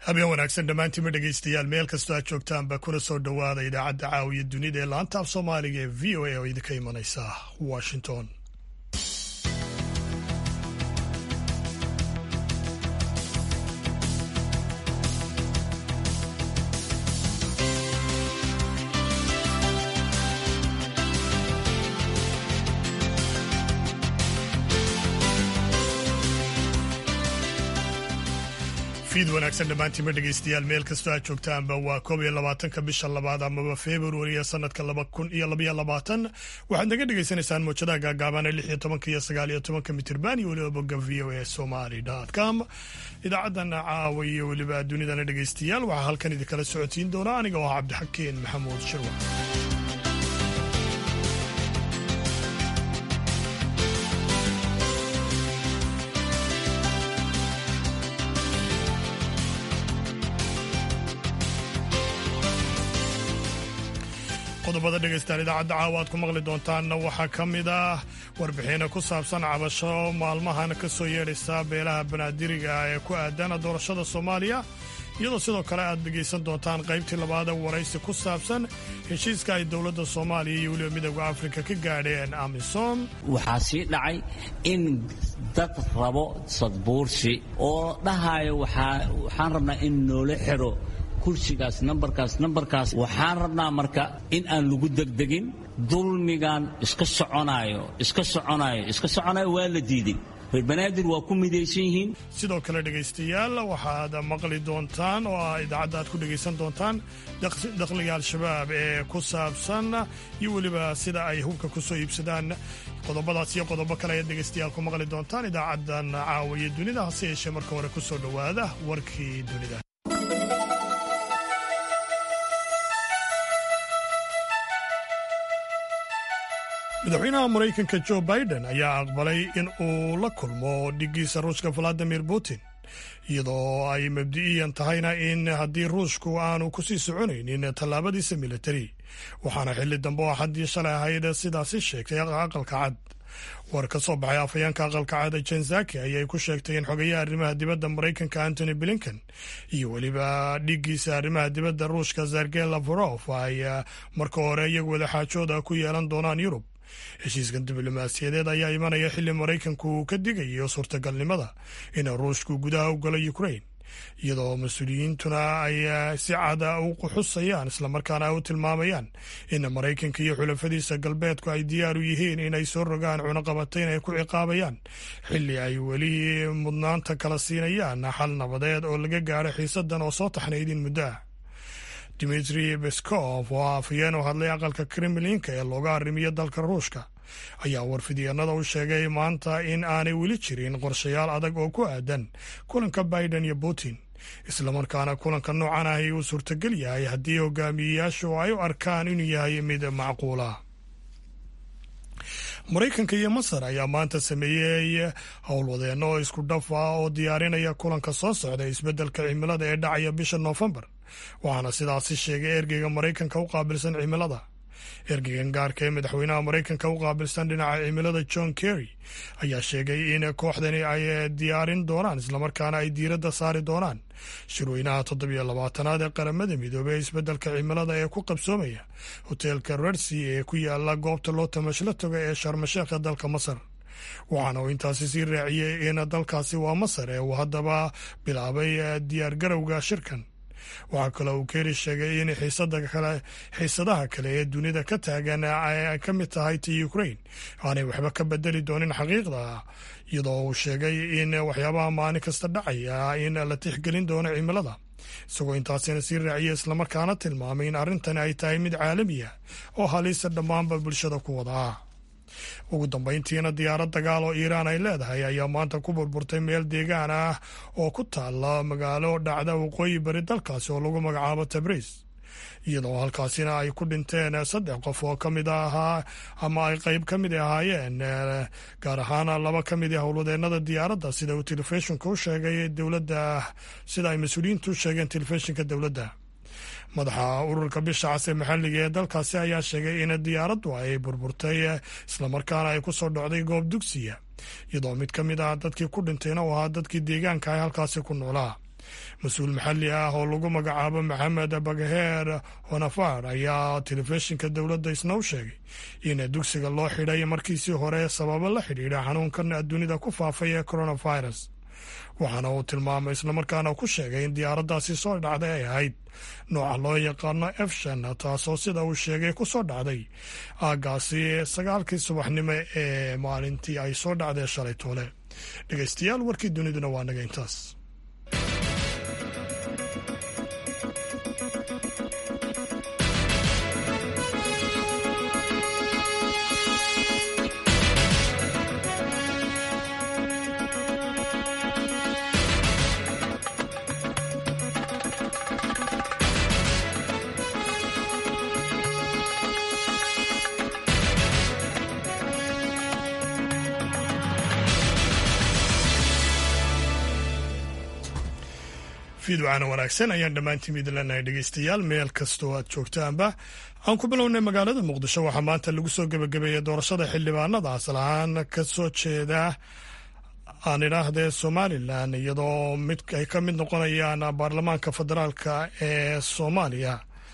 habeen wanaagsan dhammaantiinma dhegaystayaal meel kastoo aad joogtaanba kuna soo dhowaada idaacadda caawiya dunida ee laanta af soomaaliga ee v o a oo idinka imanaysa washington fiid wanaagsan dhammaantiinma dhegaystayaal meel kastoo aad joogtaanba waa koob iyo labaatanka bisha labaad amaba februari ee sanadka laba kun iyo labaiyo labaatan waxaad naga dhagaysanaysaan mawjadaha gaagaaban ee lix iyo tobanka iyo sagaal iyo tobanka mitirban iyo weliba bogga v o a somali com idaacadan caawa iyo weliba dunidana dhegaystayaal waxaa halkan idinkala socodsiin doona aniga oo ah cabdixakeen maxamuud shirwa qodobada dhegaystaan idaacadda caawa aad ku maqli doontaanna waxaa ka mid ah warbixino ku saabsan cabasho maalmahan ka soo yeedhaysa beelaha banaadiriga ee ku aadana doorashada soomaaliya iyadoo sidoo kale aad dhegaysan doontaan qaybtii labaada waraysi ku saabsan heshiiska ay dowladda soomaaliya iyo weliba midooda afrika ka gaadheen amisom waxaa sii dhacay in dad rabo sadbuursi oo dhahayo waxaan rabnaa in noola xiro kursigaas nambarkaas nambarkaas waxaan rabnaa marka in aan lagu degdegin dulmigan iska soconaayo iska soconaayo iska soconaayo waa la diiday reer banaadir waa ku midaysan yihiin sidoo kale dhegaystayaal waxaad maqli doontaan oo ah idaacadda aad ku dhegaysan doontaan dakhliga al-shabaab ee ku saabsan iyo weliba sida ay hubka ku soo iibsadaan qodobadaas iyo qodobo kale ayaad dhegaystayaal ku maqli doontaan idaacaddan caawiya dunida hase yeeshee marka hore ku soo dhowaada warkii dunida madaxweynaha maraykanka jo biden ayaa aqbalay in uu la kulmo dhigiisa ruushka valadimir putin iyadoo ay mabdi'iyan tahayna in haddii ruushku aanu kusii soconaynin tallaabadiisa militari waxaana xilli dambe oo xaddii shalay ahayd sidaasi sheegtay aqalka cad war ka soo baxay afhayeenka aqalka cad jenzaki ayay ku sheegtay in xogayaha arrimaha dibadda maraykanka antony blinken iyo weliba dhigiisa arrimaha dibadda ruushka sergey lavrov ay marka hore iyagu wadaxaajooda ku yeelan doonaan yurub heshiiskan diblomaasiyadeed ayaa imanaya xilli maraykanku uu ka digayo suurtagalnimada in ruushku gudaha u galo ukrain iyadoo mas-uuliyiintuna ay si cada u quxusayaan islamarkaana u tilmaamayaan in maraykanka iyo xulafadiisa galbeedku ay diyaar u yihiin inay soo rogaan cunaqabatayn ay ku ciqaabayaan xilli ay weli mudnaanta kala siinayaan xal nabadeed oo laga gaadho xiisadan oo soo taxnaydin muddo ah dimitri beskov oo afhayeen u hadlay aqalka kremlinka ee looga arrimiyo dalka ruushka ayaa warfidyaenada u sheegay maanta in aanay weli jirin qorshayaal adag oo ku aadan kulanka biden iyo putin islamarkaana kulanka noocan ahi uu suurtagal yahay haddii hogaamiyeyaashu ay u arkaan inuu yahay mid macquula maraykanka iyo masar ayaa maanta sameeyey howlwadeenno oo isku dhaf ah oo diyaarinaya kulanka soo socda isbeddelka cimilada ee dhacaya bisha noofembar waxaana sidaasi sheegay ergeyga maraykanka u qaabilsan cimilada ergeygan gaarka ee madaxweynaha maraykanka u qaabilsan dhinaca cimilada john kerry ayaa sheegay in kooxdani ay diyaarin doonaan islamarkaana ay diiradda saari doonaan shirweynaha toddobiyo labaatanaad ee qaramada midoobey ee isbeddelka cimilada ee ku qabsoomaya hoteelka rersi ee ku yaala goobta loo tamashla toga ee sharmasheekha dalka masar waxaana uu intaasi sii raaciyey in dalkaasi waa masar ee uu haddaba bilaabay diyaargarowga shirkan waxaa kaloo uu keeri sheegay in xiisadaha kale ee dunida ka taagan ay ka mid tahay ti ukrain aanay waxba ka bedeli doonin xaqiiqda iyadoo uu sheegay in waxyaabaha maalin kasta dhacaya in la tixgelin doono cimilada isagoo intaasina sii raaciyay islamarkaana tilmaamay in arrintani ay tahay mid caalamiya oo halisa dhammaanba bulshada ku wadaa ugu dambayntiina diyaarad dagaal oo iiraan ay leedahay ayaa maanta ku burburtay meel deegaan ah oo ku taala magaalo dhacda waqooyi bari dalkaasi oo lagu magacaabo tabriis iyadoo halkaasina ay ku dhinteen saddex qof oo ka mid ahaa ama ay qeyb ka mid ahaayeen gaar ahaan laba ka mid a howlwadeenada diyaaradda sida uu telefishinka u sheegay dowladda sida ay mas-uuliyiintu u sheegeen telefishinka dowladda madaxa ururka bisha cas ee maxalliga ee dalkaasi ayaa sheegay in diyaaraddu ay burburtay islamarkaana ay ku soo dhocday goob dugsiya iyadoo mid ka mid ah dadkii ku dhintayna uu ahaa dadkii deegaanka ay halkaasi ku noolaa mas-uul maxalli ah oo lagu magacaabo maxamed bagheer honafar ayaa telefishinka dowladda isna u sheegay in dugsiga loo xidhay markiisii hore sababo la xidhiidha xanuunkan dunida ku faafay ee coronavirus waxaana uu tilmaamay islamarkaana ku sheegay in diyaaraddaasi soo dhacday ay ahayd nooca loo yaqaano efshan taasoo sida uu sheegay ku soo dhacday aaggaasi sagaalkii subaxnimo ee maalintii ay soo dhacdee shalay toole dhegeystayaal warkii duniduna waa naga intaas fiidwacana wanaagsan ayaan dhammaantiin idin leenahay dhegeystayaal meel kastoo aad joogtaanba aan ku bilownay magaalada muqdisho waxaa maanta lagu soo gebagabeeyey doorashada xildhibaanada asal ahaan ka soo jeeda aan idhaahdee somalilan iyadoo mid ay ka mid noqonayaan baarlamaanka federaalka ee soomaaliya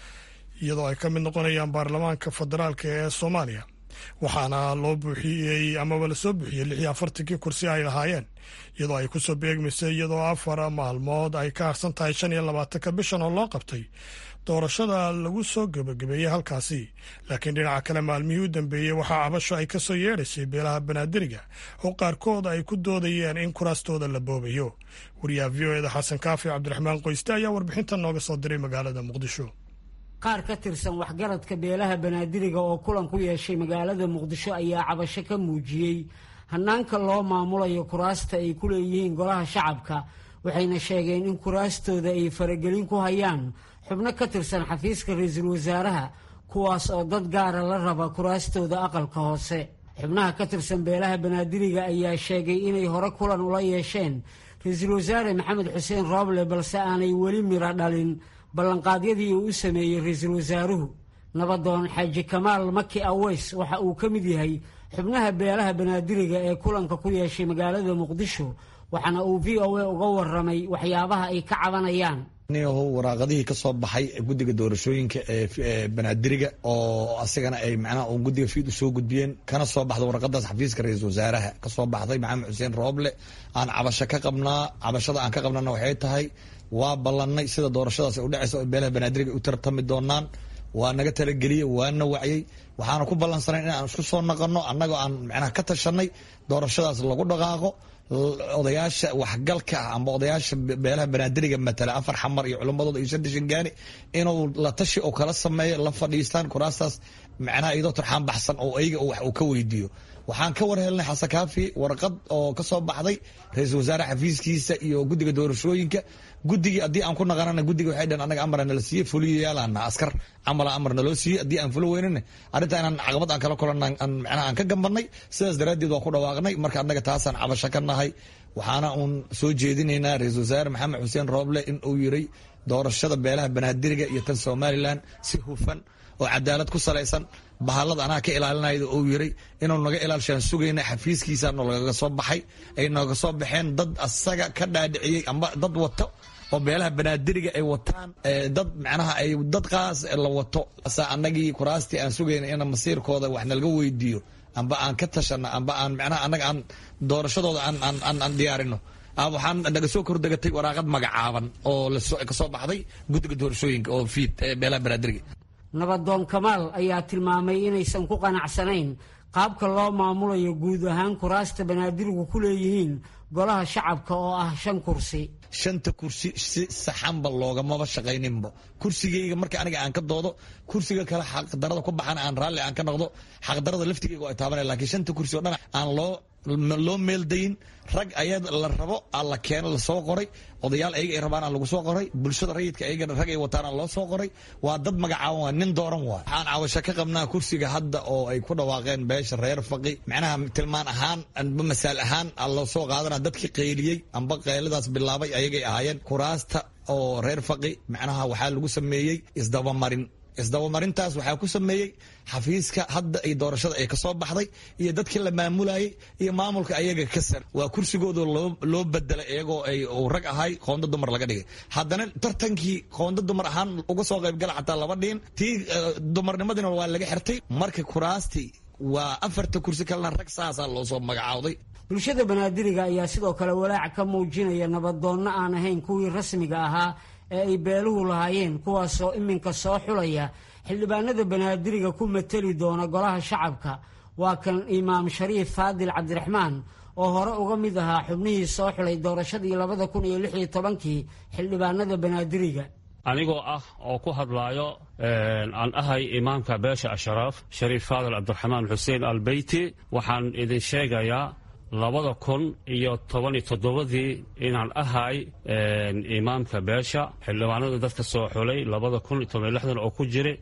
iyadoo ay ka mid noqonayaan baarlamaanka federaalka ee soomaaliya waxaana loo buuxiyey amaba lasoo buuxiyey lix iyo afartankii kursi ay lahaayeen iyadoo ay kusoo beegmaysay iyadoo afar maalmood ay ka harsan tahay shan iyo labaatanka bishan oo loo qabtay doorashada lagu soo gebagabeeyey halkaasi laakiin dhinaca kale maalmihii u dambeeyey waxaa cabasho ay kasoo yeedhaysay beelaha banaadiriga oo qaarkood ay ku doodayeen in kuraastooda la boobayo wariyaha v o eda xasan kaafi cabdiraxmaan qoyste ayaa warbixintan nooga soo diray magaalada muqdisho qaar ka tirsan waxgaradka beelaha banaadiriga oo kulan ku yeeshay magaalada muqdisho ayaa cabasho ka muujiyey hanaanka loo maamulayo kuraasta ay ku leeyihiin golaha shacabka waxayna sheegeen in kuraastooda ay faragelin ku hayaan xubno ka tirsan xafiiska ra-iisul wasaaraha kuwaas oo dad gaara la raba kuraastooda aqalka hoose xubnaha ka tirsan beelaha banaadiriga ayaa sheegay inay hore kulan ula yeesheen ra-iisul wasaare maxamed xuseen rooble balse aanay weli miro dhalin ballanqaadyadii uu u sameeyey ra-iisul wasaaruhu nabadoon xaaji kamaal maki aweys waxa uu ka mid yahay xubnaha beelaha banaadiriga ee kulanka ku yeeshay magaalada muqdisho waxaana uu v o a uga waramay waxyaabaha ay ka cabanayaan niyahu waraaqadihii ka soo baxay guddiga doorashooyinka ee banaadiriga oo asigana ay macnaha uun guddiga fiid u soo gudbiyeen kana soo baxda waraqadaas xafiiska ra-iisul wasaaraha ka soo baxday maxamed xuseen rooble aan cabasho ka qabnaa cabashada aan ka qabnana waxay tahay waa ballanay sida doorashadaas ay u dhacaysa oo beelaha banaadiriga u tartami doonaan waa naga talageliyey waana wacyey waxaana ku ballansanay in aan isku soo naqano annagoo aan macnaha ka tashanay doorashadaas lagu dhaqaaqo odayaasha waxgalka ah amba odayaasha beelaha banaadiriga matala afar xamar iyo culimmadooda iyo shanta shangaani inuu la tashi oo kala sameeyo la fadhiistaan kuraastaas macnaha iyadoo turxaan baxsan oo ayaga wax uu ka weydiiyo waxaan ka war helnay xasan kaafi warqad oo ka soo baxday ra-iisul wasaare xafiiskiisa iyo guddiga doorashooyinka guddigii haddii aan ku naqanana guddiga waxay dhaheen annaga amara nala siiye fuliyayaalaana askar camala amar naloo siiye haddii aan fulo weynana arrinta inaan caqabad aan kala kulanna aan macnaha aan ka gambannay sidaas daraaddeed waan ku dhawaaqnay marka annaga taasaan cabasho ka nahay waxaana uun soo jeedinaynaa ra-iisul wasaare maxamed xuseen rooble in uu yiray doorashada beelaha banaadiriga iyo tan somalilan si hufan oo cadaalad ku salaysan bahallada anaa ka ilaalinayda uu yiray inuu naga ilaalshaan sugayna xafiiskiisa nolagaga soo baxay ay nooga soo baxeen dad asaga ka dhaadhiciyey amba dad wato oo beelaha banaadiriga ay wataan dad macnaha ay dad qaas la wato asa annagii kuraastii aan sugayna in masiirkooda wax nalaga weydiiyo amba aan ka tashano amba aan macnaha annaga aan doorashadooda aan aan aan diyaarino waxaan naga soo kordegatay waraaqad magacaaban oo kasoo baxday guddiga doorashooyinka oo fiid beelaha banaadiriga nabadoon kamaal ayaa tilmaamay inaysan ku qanacsanayn qaabka loo maamulayo guud ahaan kuraasta banaadirigu ku leeyihiin golaha shacabka oo ah shan kursi shanta kursi si saxanba loogamaba shaqayninba kursigayga marka aniga aan ka doodo kursiga kale xaqdarada ku baxan aan raalli aan ka noqdo xaqdarada laftigayga ay taabanaya lakiin shanta kursi oo dhan aan loo loo meeldayin rag ayad la rabo aan la keeno lasoo qoray odayaal ayaga ay rabaan aan lagu soo qoray bulshada rayidka ayagana rag ay wataan aan loo soo qoray waa dad magacaaban waa nin dooran waay waxaan caawasho ka qabnaa kursiga hadda oo ay ku dhawaaqeen beesha reer faqi macnaha tilmaan ahaan amba masaal ahaan aan loo soo qaadana dadkii qayliyey amba qayladaas bilaabay ayagay ahaayeen kuraasta oo reer faqi macnaha waxaa lagu sameeyey isdabamarin isdabamarintaas waxaa ku sameeyey xafiiska hadda ay doorashada ay kasoo baxday iyo dadkii la maamulayay iyo maamulka ayaga ka sar waa kursigooda loo bedelay iyagoo ay rag ahay qoonda dumar laga dhigay haddana tartankii qoonda dumar ahaan uga soo qaybgala xataa laba dhiin tii dumarnimadina waa laga xirtay marka kuraastii waa afarta kursi kalena rag saasaa loo soo magacaawday bulshada banaadiriga ayaa sidoo kale walaac ka muujinaya nabadoonno aan ahayn kuwii rasmiga ahaa ee ay beeluhu lahaayeen kuwaasoo iminka soo xulaya xildhibaanada banaadiriga ku mateli doona golaha shacabka waa kan imaam shariif faadil cabdiraxmaan oo hore uga mid ahaa xubnihii soo xulay doorashadii labada kun iyo lix iyo tobankii xildhibaanada banaadiriga anigoo ah oo ku hadlaayo aan ahay imaamka beesha ashraaf shariif faadil cabdiraxmaan xuseen albeyti waxaan idin sheegayaa labada kun iyo toban iyo toddobadii inaan ahay imaamka beesha xildhibaanada dadka soo xulay labada kun iyo toban iyo lixdan oo ku jira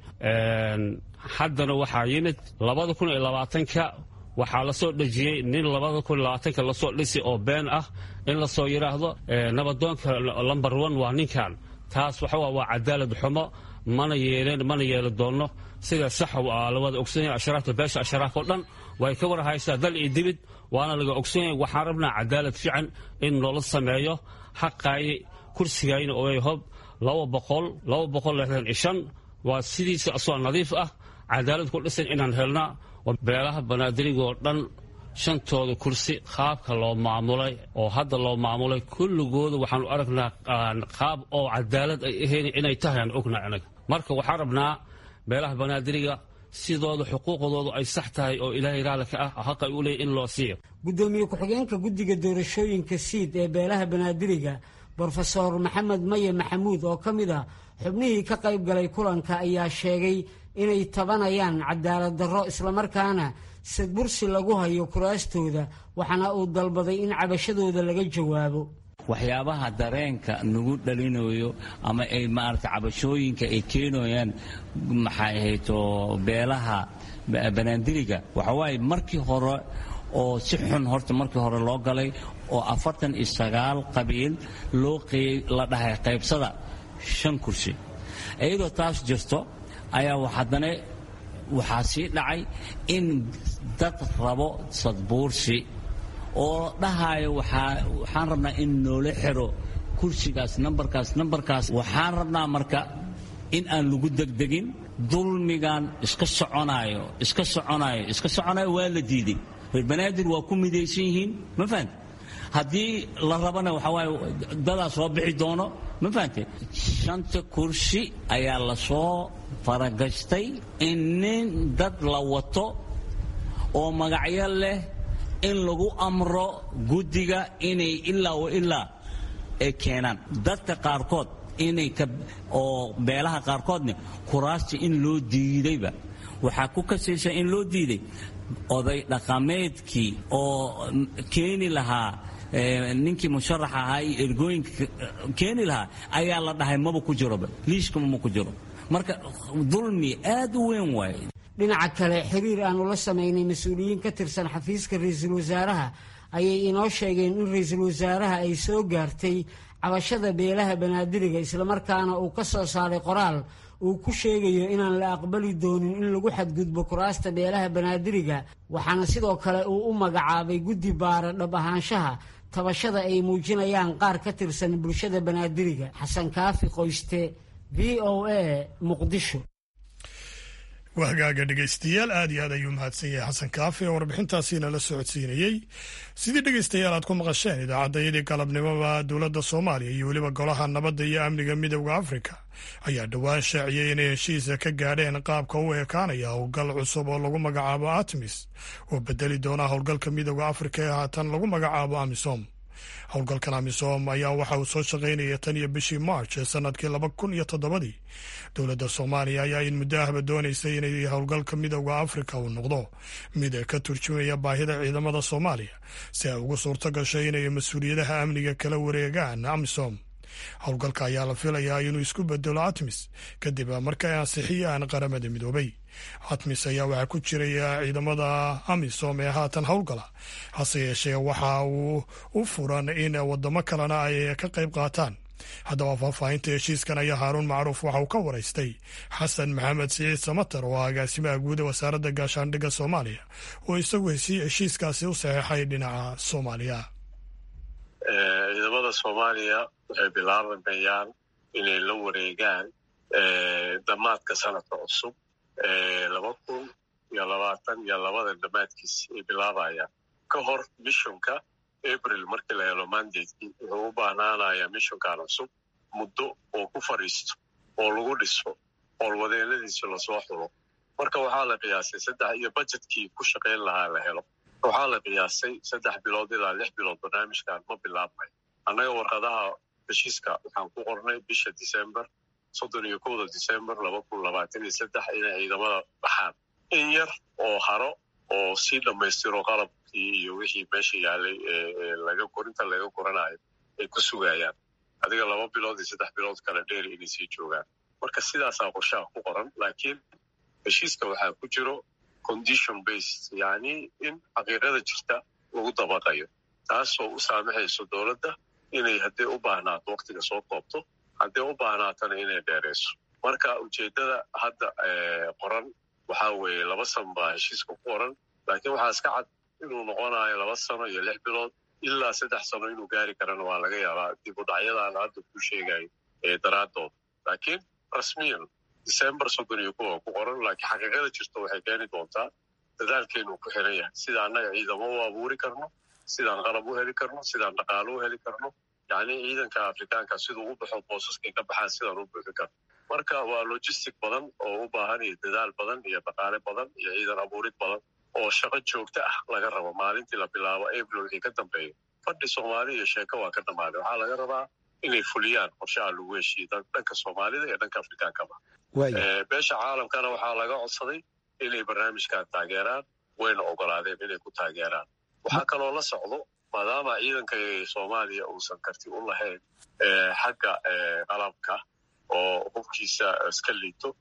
haddana waxaa yimid labada kun iyo labaatanka waxaa lasoo dhejiyey nin labada kun iyo labaatanka lasoo dhisi oo been ah in lasoo yidhaahdo nabadoonka lomber one waa ninkan taas waxa waa cadaalad xumo mana yeeleen mana yeeli doonno sida sax la wada ogsanyahay ashraafta beesha ashraaf oo dhan way ka war haysaa dal iyo dibid waana laga ogsanyahay waxaan rabnaa cadaalad fiican in noola sameeyo xaqaayi kursigayna oo hob laba boqol laba boqol lixdan iyo shan waa sidiisa asoo nadiif ah cadaalad ku dhisan inaan helnaa beelaha banaadirigoo dhan shantooda kursi qaabka loo maamulay oo hadda loo maamulay kulligooda waxaanu aragnaa qaab oo cadaalad ay ahayn inay tahay aan ognaa anaga marka waxaan rabnaa beelaha banaadiriga sidooda xuquuqdoodu ay sax tahay oo ilaahay raali ka ah xaq ay u leeyahy in loo siiyo guddoomiye ku-xigeenka guddiga doorashooyinka siid ee beelaha banaadiriga brofesor maxamed maye maxamuud oo ka mid ah xubnihii ka qayb galay kulanka ayaa sheegay inay tabanayaan cadaalad darro islamarkaana sadbursi lagu hayo kuraastooda waxaana uu dalbaday in cabashadooda laga jawaabo waxyaabaha dareenka nagu dhalinayo ama ay maarata cabashooyinka ay keenayaan maxay ahayto beelaha banaandiriga waxawaaye markii hore oo si xun horta markii hore loo galay oo afartan iyo sagaal qabiil loo la dhahay qaybsada shan kursi iyadoo taas jirto ayaa haddana waxaa sii dhacay in dad rabo sadbuursi oo dhahayo waxaan rabnaa in noola xiro kursigaas nambarkaas nambarkaas waxaan rabnaa marka in aan lagu degdegin dulmigan iska soconaayo iska soconaayo iska soconaayo waa la diiday reer banaadir waa ku midaysan yihiin ma fahante haddii la rabana waxaa waaye dadaa soo bixi doono ma fahante shanta kursi ayaa lasoo faragastay in nin dad la wato oo magacyo leh in lagu amro guddiga inay ilaa wa ilaa ay keenaan dadka qaarkood inay oo beelaha qaarkoodna kuraasta in loo diidayba waxaa ku kasaysa in loo diiday oday dhaqameedkii oo keeni lahaa ninkii musharax ahaa iyo ergooyinka keeni lahaa ayaa la dhahay maba ku jiroba liiskama ma ku jiro marka dulmi aad u weyn waaye dhinaca kale xiriir aanu la samaynay mas-uuliyiin ka tirsan xafiiska ra-iisul wasaaraha ayay inoo sheegeen in ra-iisul wasaaraha ay soo gaartay cabashada beelaha banaadiriga islamarkaana uu ka soo saaray qoraal uu ku sheegayo inaan la aqbali doonin in lagu xadgudbo kuraasta beelaha banaadiriga waxaana sidoo kale uu u magacaabay guddi baara dhab ahaanshaha tabashada ay muujinayaan qaar ka tirsan bulshada banaadiriga xasan kaafi qoyste v o a muqdisho wahgaaga dhegaystayaal aad iyo aad ayuu mahadsan yahay xasan kaafi oo warbixintaasiina la socodsiinayey sidii dhegaystayaal aad ku maqasheen idaacaddayadii galabnimoba dowladda soomaaliya iyo weliba golaha nabadda iyo amniga midowda afrika ayaa dhowaan shaaciyey inay heshiisa ka gaadheen qaabka u ekaanaya howlgal cusub oo lagu magacaabo atmis oo bedeli doona howlgalka midowda afrika ee haatan lagu magacaabo amisom howlgalkan amisom ayaa waxa uu soo shaqaynaya tan iyo bishii march ee sanadkii laba kun iyo toddobadii dowladda soomaaliya ayaa in muddo ahba doonaysay inay howlgalka midowda afrika uu noqdo mid ka turjumaya baahida ciidamada soomaaliya si ay ugu suurto gasho inay mas-uuliyadaha amniga kala wareegaan amisom howlgalka ayaa la filayaa inuu isku bedelo atmis kadib markay ansixiyaan qaramada midoobay atmis ayaa waxaa ku jiraya ciidamada amisom ee haatan howlgala hase yeeshee waxa uu u furan in wadamo kalena ay ka qayb qaataan haddaba faahfaahinta heshiiskan ayaa haaruun macruuf waxa uu ka waraystay xasan maxamed siciid samater oo agaasimaha guuda wasaaradda gaashaandhigga soomaaliya oo isagu heshiiskaasi u saxeexay dhinaca soomaaliya ciidamada soomaaliya waxay bilaabamayaan inay la wareegaan dhammaadka sanadka cusub laba kun iyo labaatan iyo labada dhammaadkiis ay bilaabayaan ka hor mishonka april markii la helo mandatekii wuxuu u baahnaanayaa mishonkan cusub muddo oo ku fadhiisto oo lagu dhiso howlwadeenadiisi lasoo xulo marka waxaa la qiyaasay saddex iyo bajetkii ku shaqayn lahaa la helo waxaa la qiyaasay saddex bilood ilaa lix bilood barnaamijkan ma bilaabmay annaga warqadaha heshiiska waxaan ku qornay bisha december soddon iyo kowda december laba kun labaatan iyo saddex inay ciidamada baxaan in yar oo haro oo sii dhammaystiro qalabkii iyo wixii meesha yaalay laga korinta laga koranayo ay ku sugayaan adiga laba bilood iyo saddex bilood kale dheer inay sii joogaan marka sidaasaa qorshaha ku qoran laakiin heshiiska waxaa ku jiro condition based yacni in xaqiiqada jirta lagu dabaqayo taasoo u saamaxayso dowladda inay haddii u baahnaato waktiga soo koobto haddii u baahnaatana inay dheerayso marka ujeeddada hadda qoran waxaa weeye laba san baa heshiiska ku qoran laakiin waxaa iska cad inuu noqonayo laba sano iyo lix bilood ilaa saddex sano inuu gaari karana waa laga yaabaa dib u dhacyadaan hadda ku sheegayo daraaddood laakiin rasmiyan december soddon iyo kuwa ku qoran laakiin xaqiiqada jirto waxay keeni doontaa dadaalkeenu ku xiran yahay sida annaga ciidamo u abuuri karno sidaan qalab u heli karno sidaan dhaqaalo u heli karno yacni ciidanka afrikaanka siduu u baxo boosaskay ka baxaan sidaan u buuxin karno marka waa logistic badan oo u baahan iyo dadaal badan iyo dhaqaale badan iyo ciidan abuurid badan oo shaqo joogto ah laga rabo maalintii la bilaabo april wixii ka dambeeya fadhi soomaali iyo sheeko waa ka dhammaaday waxaa laga rabaa inay fuliyaan qorshaha lagu heshiiye dhanka soomaalida iyo dhanka afrikaankaba beesha caalamkana waxaa laga codsaday inay barnaamijkan taageeraan wayna ogolaadeen inay ku taageeraan waxaa kaloo la socdo maadaama ciidanka soomaaliya uusan karti u lahayn xagga qalabka oo hubkiisa iska liito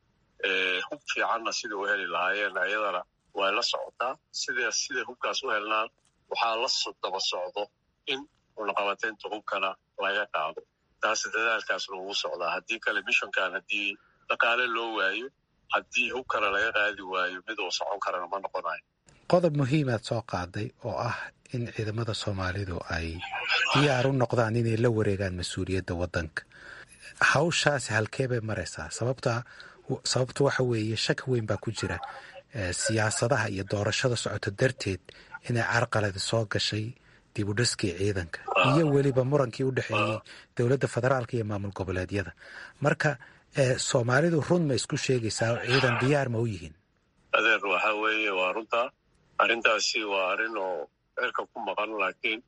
hub fiicanna sida u heli lahaayeen ayadana way la socotaa sida siday hubkaas u helnaan waxaa la daba socdo in cunaqabateynta hubkana laga qaado taas dadaalkaasna ugu socdaa haddii kale mishonkan haddii dhaqaale loo waayo haddii hubkana laga qaadi waayo mid uu socon karana ma noqonayo qodob muhiimaad soo qaaday oo ah in ciidamada soomaalidu ay diyaar u noqdaan inay la wareegaan mas-uuliyadda waddanka hawshaasi halkee bay maraysaa sababta sababta waxa weeye shaki weyn baa ku jira siyaasadaha iyo doorashada socota darteed inay carqaladi soo gashay dib u dhiskii ciidanka iyo weliba murankii u dhexeeyey dowladda federaalka iyo maamul goboleedyada marka soomaalidu run ma isku sheegaysaa oo ciidan diyaar ma u yihiin adeer waxa weeye waa runta arrintaasi waa arrin oo cirka ku maqan laakiin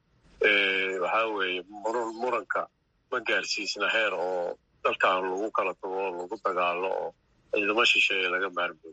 waxa weeye muranka ma gaarsiisna heer oo dalkan lagu kala tago oo lagu dagaalo oo ciidamo shisheeye laga maarmooyo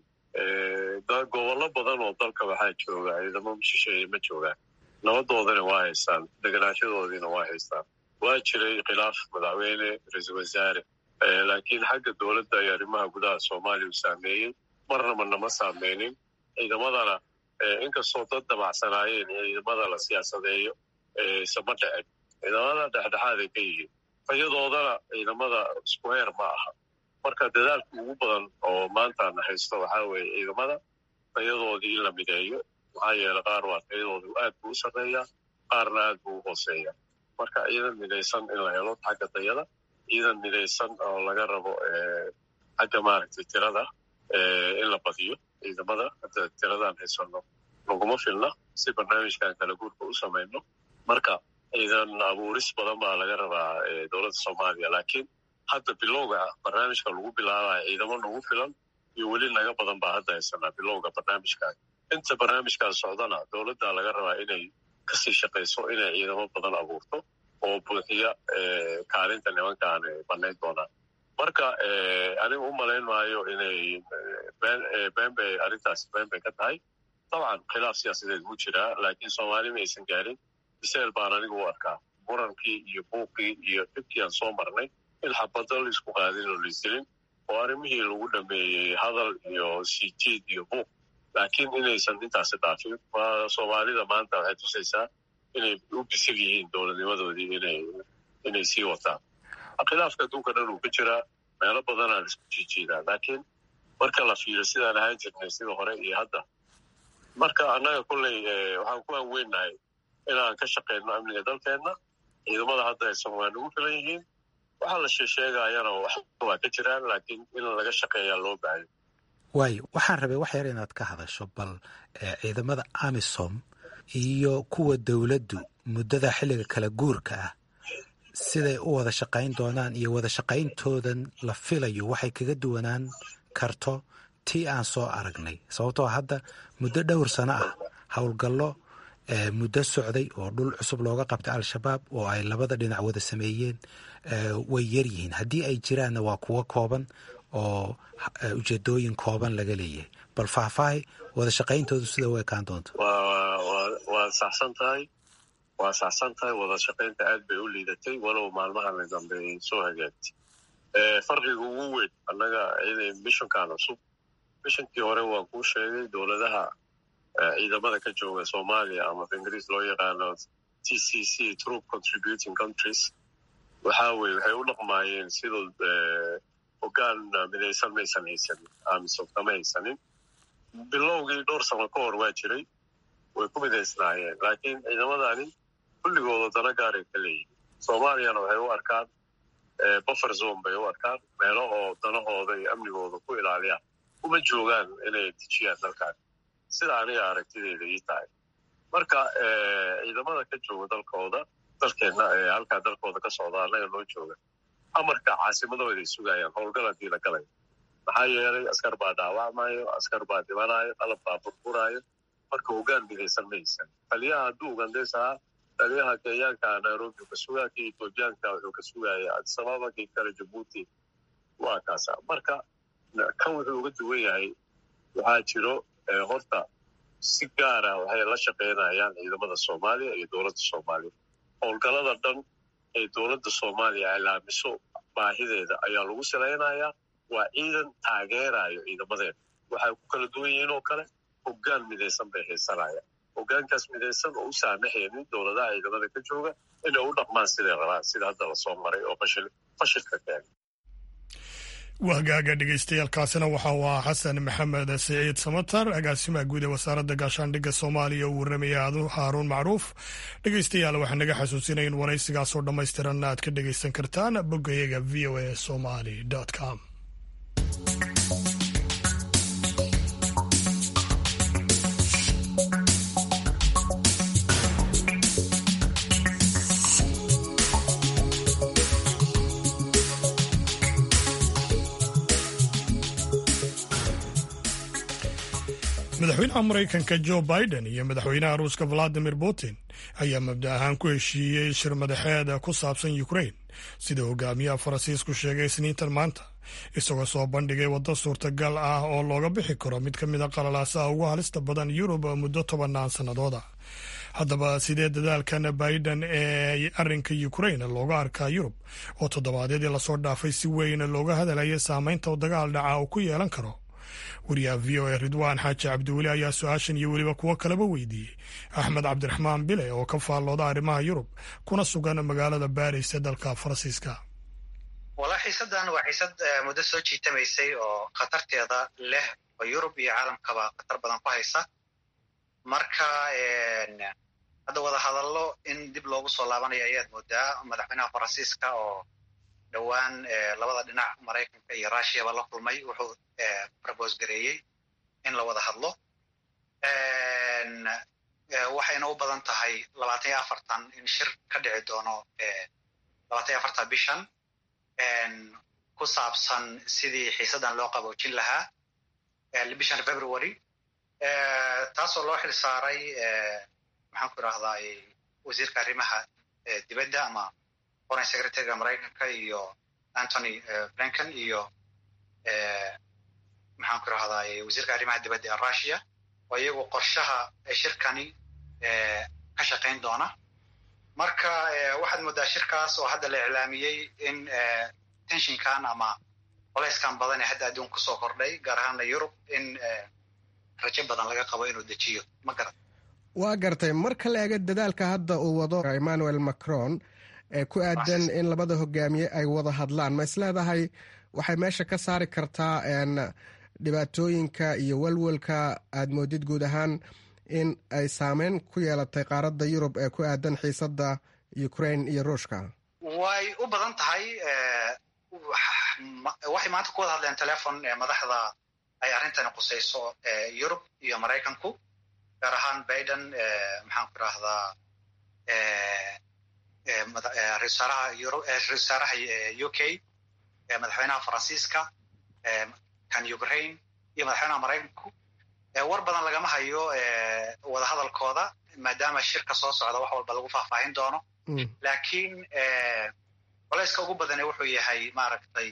gobollo badan oo dalka waxaa jooga ciidamo shisheeye ma joogaan nabadoodana waa haystaan deganaashadoodiina waa haystaan waa jiray khilaaf madaxweyne ra-iisul wasaare laakiin xagga dowladda iyo arrimaha gudaha soomaaliya u saameeyey marnaba nama saameynin ciidamadana inkastoo dad damacsanaayeen ciidamada la siyaasadeeyo isama dhicin ciidamada dhexdhexaaday ka yihiin tayadoodana ciidamada isku heer ma aha marka dadaalka ugu badan oo maantana haysto waxaa weeye ciidamada tayadoodii in la mideeyo maxaa yeele qaar waa tayadoodu aad buu u sarreeyaa qaarna aad buu u hooseeya marka ciidan midaysan in la helo xagga tayada ciidan midaysan oo laga rabo xagga maaragtay tirada in la badiyo ciidamada hadda tiradaan haysano laguma filna si barnaamijkan kala guurka u samayno marka ciidan abuuris badan baa laga rabaa dowladda soomaaliya laakiin hadda bilowga ah barnaamijka lagu bilaabaya ciidamo nagu filan iyo weli naga badan baa hadda haysanaa bilowga barnaamijkan inta barnaamijkan socdana dowladda laga rabaa inay kasii shaqayso inay ciidamo badan abuurto oo buuxiya kaalinta nimankaan banayn doonaan marka aniga u malayn maayo inay been bay arrintaasi been bay ka tahay dabcan khilaaf siyaasadeed wuu jiraa laakiin soomaali ma aysan gaarin biseel baan aniga u arkaa murankii iyo buuqii iyo dhibkii aan soo marnay in xabado la isku qaadin oo laisdilin oo arrimihii lagu dhameeyey hadal iyo siijiid iyo buuq laakiin inaysan intaasi dhaafin soomaalida maanta waxay tusaysaa inay u bisil yihiin dowladnimadoodii inay inay sii wataan khilaafka adduunka dhan uu ka jiraa meelo badanaa la isku jiijiidaa laakiin marka la fiiro sidaan ahaan jirnay sida hore iyo hadda marka annaga kolley waxaan ku aanweynahay inaan ka shaqayno amniga dalkeenna ciidamada hadda aysan waa nagu filan yihiin waxaa la sheesheegayana waa ka jiraan laakiin in laga shaqeeyaa loo baahayo waayo waxaan rabay wax yar inaad ka hadasho bal ciidamada amisom iyo kuwa dowladdu muddada xilliga kala guurka ah siday u wada shaqayn doonaan iyo wada shaqayntoodan la filayo waxay kaga duwanaan karto tii aan soo aragnay sababtoo hadda muddo dhowr sano ah howlgallo muddo socday oo dhul cusub looga qabtay al-shabaab oo ay labada dhinac wada sameeyeen way yaryihiin haddii ay jiraanna waa kuwo kooban oo ujeedooyin kooban laga leeyahay bal faahfaahay wada shaqayntoodu sida u ekaan doonto waa saxsan tahay waa saxsan tahay wada shaqaynta aad bay u liidatay walow maalmahan dambe ay soo hagaagtay farqiga ugu weyn annaga mishankan cusub mishankii hore waa kuu sheegay dowladaha ciidamada ka jooga soomaaliya ama ingiriis loo yaqaano t c c troop contributing countries waxa weye waxay u dhaqmaayeen sidoo hoggaan midaysan maysan haysanin amisom kama haysanin bilowgii dhowr sano ka hor waa jiray way ku midaysnaayeen laakiin ciidamadani kulligooda dana gaaray ka leeyihin soomaaliyana waxay u arkaan buffer zone bay u arkaan meelo oo danahooda iyo amnigooda ku ilaaliyaan uma joogaan inay dejiyaan dalkan sida aniga aragtideeda ii tahay marka ciidamada ka jooga dalkooda dalkeenna ee halkaa dalkooda ka socda annaga noo jooga amarka caasimadooday sugayaan howlgal haddii la galayo maxaa yeelay askar baa dhaawacmayo askar baa dhibanayo qalab baa burburaayo marka hoggaan midaysan maysan taliyaha hadduu ugandays ahaa taliyaha kenyaanka nairobi ka sugaa kii etoobiyaanka wuxuu ka sugaya adisababa kii kale jabuuti waa kaasa marka kan wuxuu uga duwan yahay waxaa jiro horta si gaara waxay la shaqaynayaan ciidamada soomaaliya iyo dowladda soomaaliya howlgalada dhan ee dowladda soomaaliya ilaamiso baahideeda ayaa lagu salaynayaa waa ciidan taageerayo ciidamadeeda waxay ku kala duwan yihiin oo kale hoggaan midaysan bay haysanayaan hoggaankaas midaysan oo u saamaxaynin dowladaha ciidamada ka jooga inay u dhaqmaan siday rabaan sida hadda lasoo maray oo fashilka keenay wahgaaga dhegeystayaaalkaasina waxa uu ahaa xasan maxamed siciid samatar agaasimaha guud ee wasaaradda gaashaandhigga soomaaliya uu warramaya haaruun macruuf dhegeystayaal waxaa naga xasuusinaya in waraysigaasoo dhammaystiranna aad ka dhegeysan kartaan boggayaga v o a somali com madaxweynaha maraykanka jo biden iyo madaxweynaha ruuska valadimir putin ayaa mabda ahaan ku heshiiyey shir madaxeed ku saabsan ukrain sida hogaamiyaha faransiisku sheegay isniintan maanta isagoo soo bandhigay waddo suurtagal ah oo looga bixi karo mid ka mid a qalalaasaha ugu halista badan yurub muddo tobannaan sannadooda haddaba sidee dadaalkan biden ee arrinka ukrain looga arkaa yurub oo toddobaadyadii lasoo dhaafay si weyn looga hadalaya saameynta dagaal dhaca uu ku yeelan karo wariyaha v o a ridwaan xaaji cabdiweli ayaa su-aashan iyo weliba kuwo kaleba weydiiyey axmed cabdiraxmaan bile oo ka faallooda arrimaha yurub kuna sugan magaalada baris ee dalka faransiiska walaa xiisaddan waa xiisad muddo soo jiitamaysay oo khatarteeda leh oo yurub iyo caalamkaba khatar badan ku haysa marka hadda wada hadallo in dib loogu soo laabanayo ayaad moodaa madaxweynaha faransiiska oo dhowaan labada dhinac maraykanka iyo rushiyaba la kulmay wuxuu robos gareeyey in la wada hadlo waxayna u badan tahay labaatan iyo afartan in shir ka dhici doono labaatan iyo afartan bishan ku saabsan sidii xiisaddan loo qaboojin lahaa bishan february taasoo loo xil saaray maxaan ku idhahdaa wasiirka arrimaha dibadda ama foreign secretaryga maraykanka iyo antony blinken iyo maxaan ku idhahdaa wasiirka arrimaha dibadda ee russia oo iyagu qorshaha shirkani ka shaqayn doona marka waxaad moodaa shirkaas oo hadda la iclaamiyey in tenshinkan ama colayskan badan ee hadda adduun kusoo kordhay gaar ahaana yurub in rajo badan laga qabo inuu dejiyo ma garan waa gartay marka la eega dadaalka hadda uu wado emmanuel macron ee ku aadan in labada hogaamiye ay wada hadlaan ma is leedahay waxay meesha ka saari kartaa dhibaatooyinka iyo walwalka aad moodid guud ahaan in ay saameyn ku yeelatay qaaradda yurub ee ku aadan xiisadda ukraine iyo ruushka way u badan tahay waxay maanta ku wada hadleen telefon madaxda ay arrintani qusayso yurub iyo maraykanku gaar ahaan biden maxaan ku idhaahdaa ra-isul wasaaraha u k madaxweynaha faransiiska kan ukraine iyo madaxweynaha maraykanku war badan lagama hayo wadahadalkooda maadaama shirka soo socda wax walba lagu faahfaahin doono laakiin colayska ugu badane wuxuu yahay maaragtay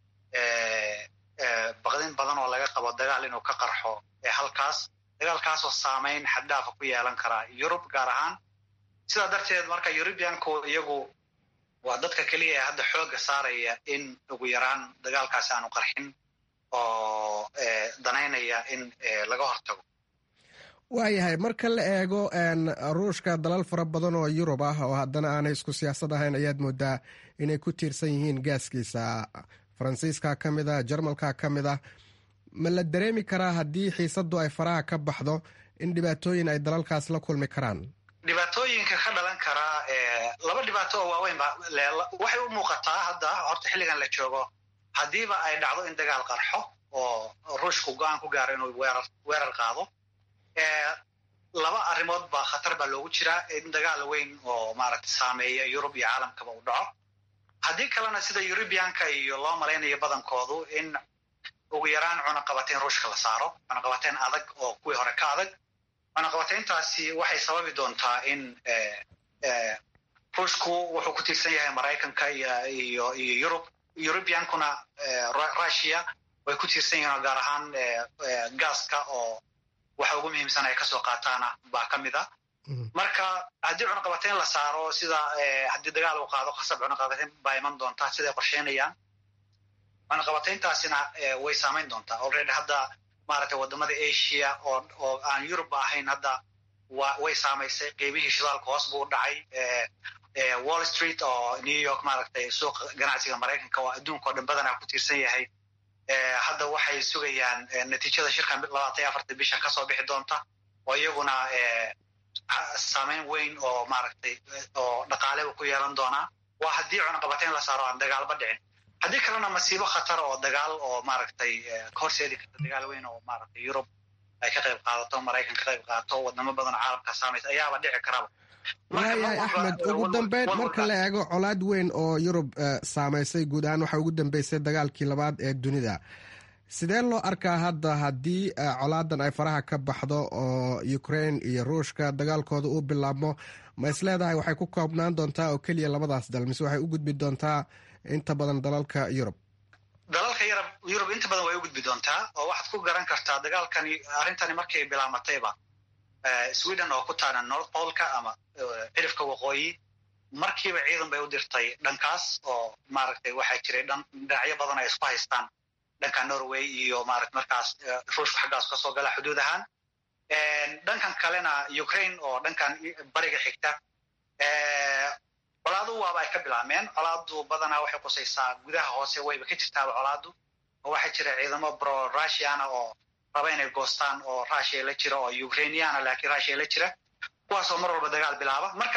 baqdin badan oo laga qabo dagaal inuu ka qarxo halkaas dagaalkaasoo saameyn xaddhaafa ku yeelan karaa yurub gaar ahaan sidaa darteed marka eurubianku iyagu waa dadka keliya ee hadda xoogga saaraya in ugu yaraan dagaalkaasi aanu qarxin oo danaynaya in laga hortago waayahay marka la eego ruushka dalal fara badan oo yurub ah oo haddana aanay isku siyaasad ahayn ayaad moodaa inay ku tiirsan yihiin gaaskiisa faransiiska ka mid a jarmalka ka mid ah ma la dareemi karaa haddii xiisaddu ay faraha ka baxdo in dhibaatooyin ay dalalkaas la kulmi karaan dhibaatooyinka ka dhalan karaa laba dhibaato oo waaweyn ba waxay u muuqataa hadda horta xilligan la joogo haddiiba ay dhacdo in dagaal qarxo oo ruushku go-aan ku gaaro inuu weerar weerar qaado laba arrimood ba khatar baa loogu jiraa in dagaal weyn oo maaragta saameeya yurub iyo caalamkaba u dhaco haddii kalena sida eurubianka iyo loo malaynayo badankoodu in ugu yaraan cunaqabateyn ruushka la saaro cunaqabateyn adag oo kuwii hore ka adag cunaqabateyntaasi waxay sababi doontaa in ruushku wuxuu ku tiirsan yahay maraykanka iyo iyo yurub eurubiankuna russia way ku tiirsan yihiin oo gaar ahaan gaaska oo waxa ugu muhiimsan ay kasoo qaataana baa ka mid a marka haddii cunaqabateyn la saaro sida haddii dagaal uu qaado khasab cunaqabateyn baa iman doontaa siday qorsheynayaan cunaqabateyntaasina way saamayn doontaa already hadda maaragtay wadamada asia oo oo aan yurubba ahayn hadda wa way saamaysay qiimihii shidaalka hoos buu dhacay wall street oo new york maaragtay suuqa ganacsiga maraykanka oo adduunka oo dhan badanaa ku tiirsan yahay hadda waxay sugayaan natiijada shirkan labaatan iyo afartan bishan kasoo bixi doonta oo iyaguna saameyn weyn oo maaragtay oo dhaqaaleba ku yeelan doonaa waa haddii cunaqabateyn la saaro aan dagaalba dhicin haddii kalena masiibo khatar oo dagaal oo maaragtay ka horseedi karta dagaal weyn oo maaragtay yurub ay ka qayb qaadato maraykan ka qayb qaadato wadamo badan oo caalamka saamaysa ayaaba dhici karaba waayahay axmed ugu dambeyn marka la eego colaad weyn oo yurub saamaysay guud ahaan waxaa ugu dambeysay dagaalkii labaad ee dunida sidee loo arkaa hadda haddii colaadan ay faraha ka baxdo oo ukraine iyo ruushka dagaalkooda uu bilaabmo ma is leedahay waxay ku koobnaan doontaa oo keliya labadaas dal mise waxay u gudbi doontaa inta badan dalalka yurub dalalka yarab yurub inta badan way u gudbi doontaa oo waxaad ku garan kartaa dagaalkani arrintani markay bilaamatayba sweden oo ku taana north polka ama cirifka waqooyi markiiba ciidan bay u dirtay dhankaas oo maaragtay waxaa jiray dhinacyo badan ay isku haystaan dhanka norway iyo marat markaas ruushku xaggaas kasoo gala xuduud ahaan dhankan kalena ukraine oo dhankan bariga xigta colaadu waaba ay ka bilaabmeen colaadu badanaa waxay qusaysaa gudaha hoose wayba ka jirtaaba colaadu oo waxaa jira ciidamo bro russiana oo raba inay goostaan oo russia la jira oo ukrainiana laakiin russia la jira kuwaasoo mar walba dagaal bilaaba marka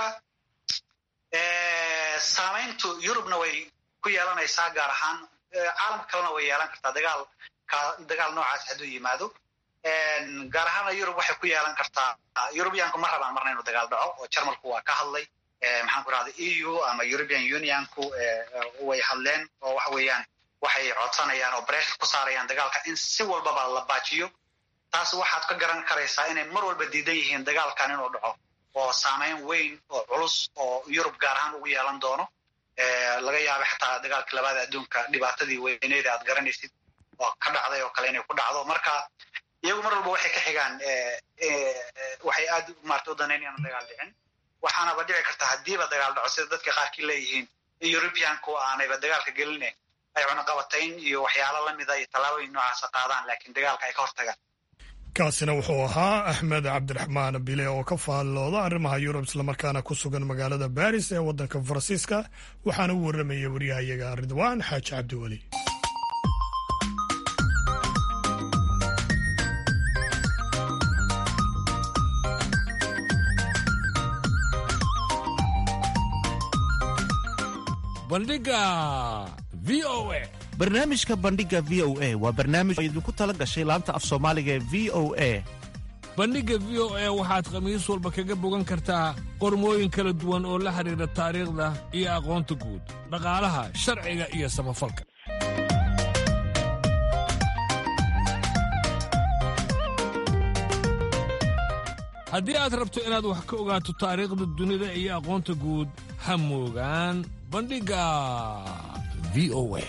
saamayntu yurubna way ku yeelanaysaa gaar ahaan caalamka kalena way yeelan kartaa dagaal dagaal noocaas hadduu yimaado gaar ahaana yurub waxay ku yeelan kartaa yurubiyanku ma rabaan marna inuu dagaal dhaco oo jarmalku waa ka hadlay maxaan ku rahda e u ama european unionku way hadleen oo waxa weeyaan waxay codsanayaan oo breshar ku saarayaan dagaalka in si walbaba la baajiyo taas waxaad ka garan karaysaa inay mar walba diidan yihiin dagaalkan inuu dhaco oo saameyn weyn oo culus oo yurub gaar ahaan ugu yeelan doono laga yaabay xataa dagaalka labaada adduunka dhibaatadii weyneeda aad garanaysid oo ka dhacday oo kale inay ku dhacdo marka iyagu mar walba waxay ka xigaan waxay aad maarta u danaynayaan dagaal dhicin waxaanaba dhici karta haddiiba dagaal dhaco sida dadka qaarkii leeyihiin in eurubianku aanayba dagaalka geline ay cunaqabatayn iyo waxyaalo lamida iyo tallaabooyin noocaasa qaadaan laakiin dagaalka ay ka hortagaan kaasina wuxuu ahaa axmed cabdiraxmaan bile oo ka faallooda arrimaha yurub islamarkaana ku sugan magaalada baris ee waddanka faransiiska waxaana u warramaya waryahayaga ridwaan xaaji cabdiweli bandhiga v o a barnaamijka bandhiga v o a waa barnaamij oo idinku tala gashay laanta af soomaaliga ee v o a bandhigga v o a waxaad khamiis walba kaga bogan kartaa qormooyin kala duwan oo la xidhiidha taariikhda iyo aqoonta guud dhaqaalaha sharciga iyo samafalka haddii aad rabto inaad wax ka ogaato taariikhda dunida iyo aqoonta guud ha moogaan bandhigga v o a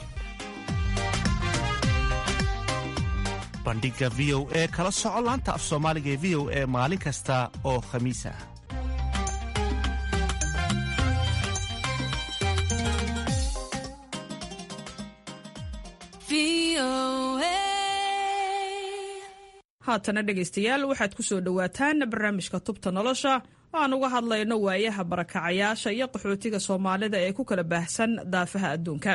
bandhiga v o e kala soco laanta af soomaaliga ee v o e maalin kasta oo khamiis ah haatana dhegaystayaal waxaad ku soo dhowaataan barnaamijka tubta nolosha oo aan uga hadlayno waayaha barakacayaasha iyo qaxootiga soomaalida ee ku kala baahsan daafaha adduunka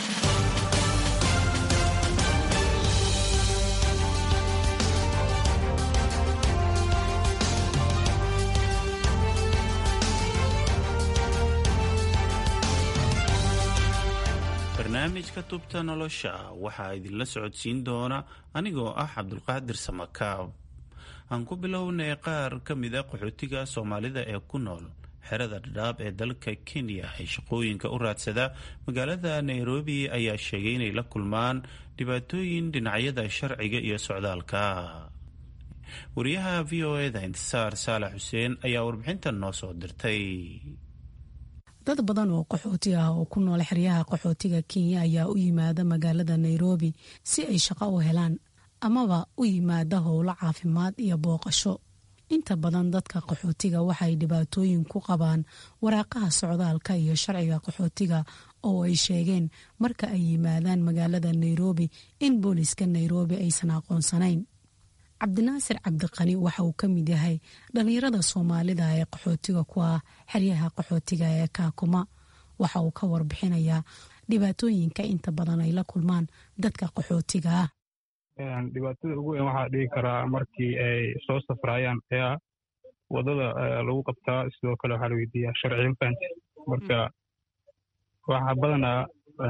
barnaamijka tubta nolosha waxaa idinla socodsiin doona anigoo ah cabdulqaadir samakaab aan ku bilownay qaar ka mid a qaxootiga soomaalida ee ku nool xerada dhadhaab ee dalka kenya ay shaqooyinka u raadsada magaalada nairobi ayaa sheegay inay la kulmaan dhibaatooyin dhinacyada sharciga iyo socdaalka wariyaha v o eda intisaar saalax xuseen ayaa warbixintan noo soo dirtay dad badan oo qaxooti ah oo ku nool xeryaha qaxootiga kenya ayaa u yimaada magaalada nairobi si ay shaqo u helaan amaba u yimaada howlo caafimaad iyo booqasho inta badan dadka qaxootiga waxay dhibaatooyin ku qabaan waraaqaha socdaalka iyo sharciga qaxootiga oo ay sheegeen marka ay yimaadaan magaalada nairobi in booliska nairobi aysan aqoonsanayn cabdinaasir cabdiqani waxa uu ka mid yahay dhallinyarada soomaalida ee qaxootiga ku ah xeryaha qaxootiga ee kaakuma waxa uu ka warbixinayaa dhibaatooyinka inta badan ay la kulmaan dadka qaxootiga ah dhibaatada ugu weyn waxaa dhigi karaa markii ay soo safraayaan ayaa wadada lagu qabtaa sidoo kale waxaa la weydiiyaa sharciga fahanti marka waxaa badanaa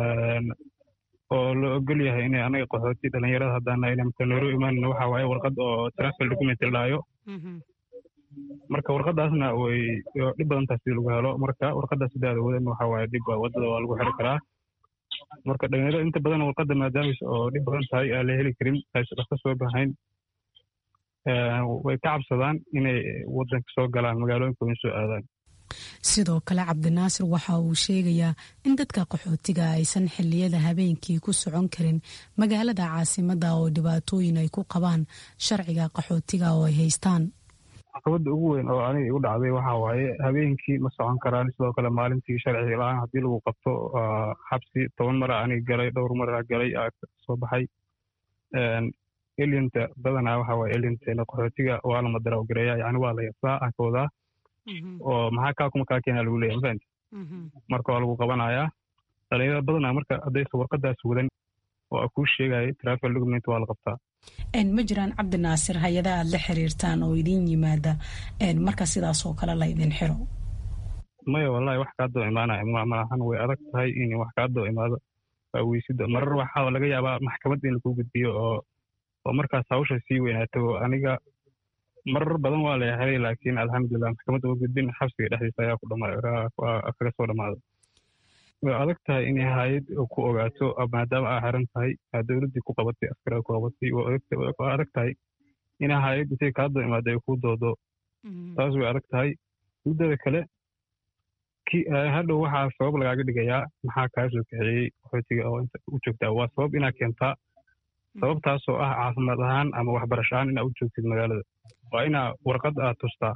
oo la ogol yahay inay anaga qaxooti dhalinyarada haddaan nahay marka nairobi imaanina waxa waaye warqad oo transfer document la dhaayo marka warqadaasna way dhib badan tahay sidii lagu helo marka warqadaas sidaada wadan waxa waaye dhib wadada waa lagu xiri karaa marka dhalinyarada inta badan warqadda maadaamais oo dhib badan tahay aan la heli karin aysa dhaqso soo bahayn way ka cabsadaan inay wadanka soo galaan magaalooyinka wayn soo aadaan sidoo kale cabdinaasir waxa uu sheegayaa in dadka qaxootiga aysan xiliyada habeenkii ku socon karin magaalada caasimada oo dhibaatooyin ay ku qabaan sharciga qaxootiga oo ay haystaan caqabada ugu weyn oo aniga igu dhacday waxa waaye habeenkii ma socon karaan sidoo kale maalintii sharci la-aan haddii lagu qabto xabsi toban mara aniga galay dhowr mara galay soo baxay elinta badanaa waxa waaye elinteena qaxootiga waa la madaraw gareeya yani waa la yasaa akoodaa oo maxaa kaa kuma kaa keenaa lagu leeyahay mafahanti marka waa lagu qabanayaa dhalinyarada badanaa marka haddaysa warqadaas wadan oo kuu sheegaya travel document waa la qabtaa ma jiraan cabdinaasir hay-ada aad la xiriirtaan oo idin yimaada marka sidaas oo kale laydin xiro maya wallahi wax kaa doo imaanaya maahan way adag tahay in wax kaa doo imaado waa weysida marar waxaa laga yaabaa maxkamad in lagu gudbiyo oo oo markaas hawsha sii weynaato aniga marar badan waa la helay laakiin alxamdulilah maxkamadda uga gudbin xabsiga dhexdiisa ayaa kaga soo dhammaada way adag tahay inay hay-ad ku ogaato maadaama aa xiran tahay aa dowladdii ku qabatay askariga ku qabatay waa adag tahay inay hay-ad intay kaa doo imaado ay kuu doodo taas way adag tahay muddada kale hadhow waxaa sabab lagaaga dhigayaa maxaa kaa soo kaxeeyey qaxootiga oo inta u joogtaa waa sabab inaa keentaa sababtaasoo ah caafimaad ahaan ama waxbarasho ahaan inaa u joogtid magaalada waa inaa warqad aad tustaa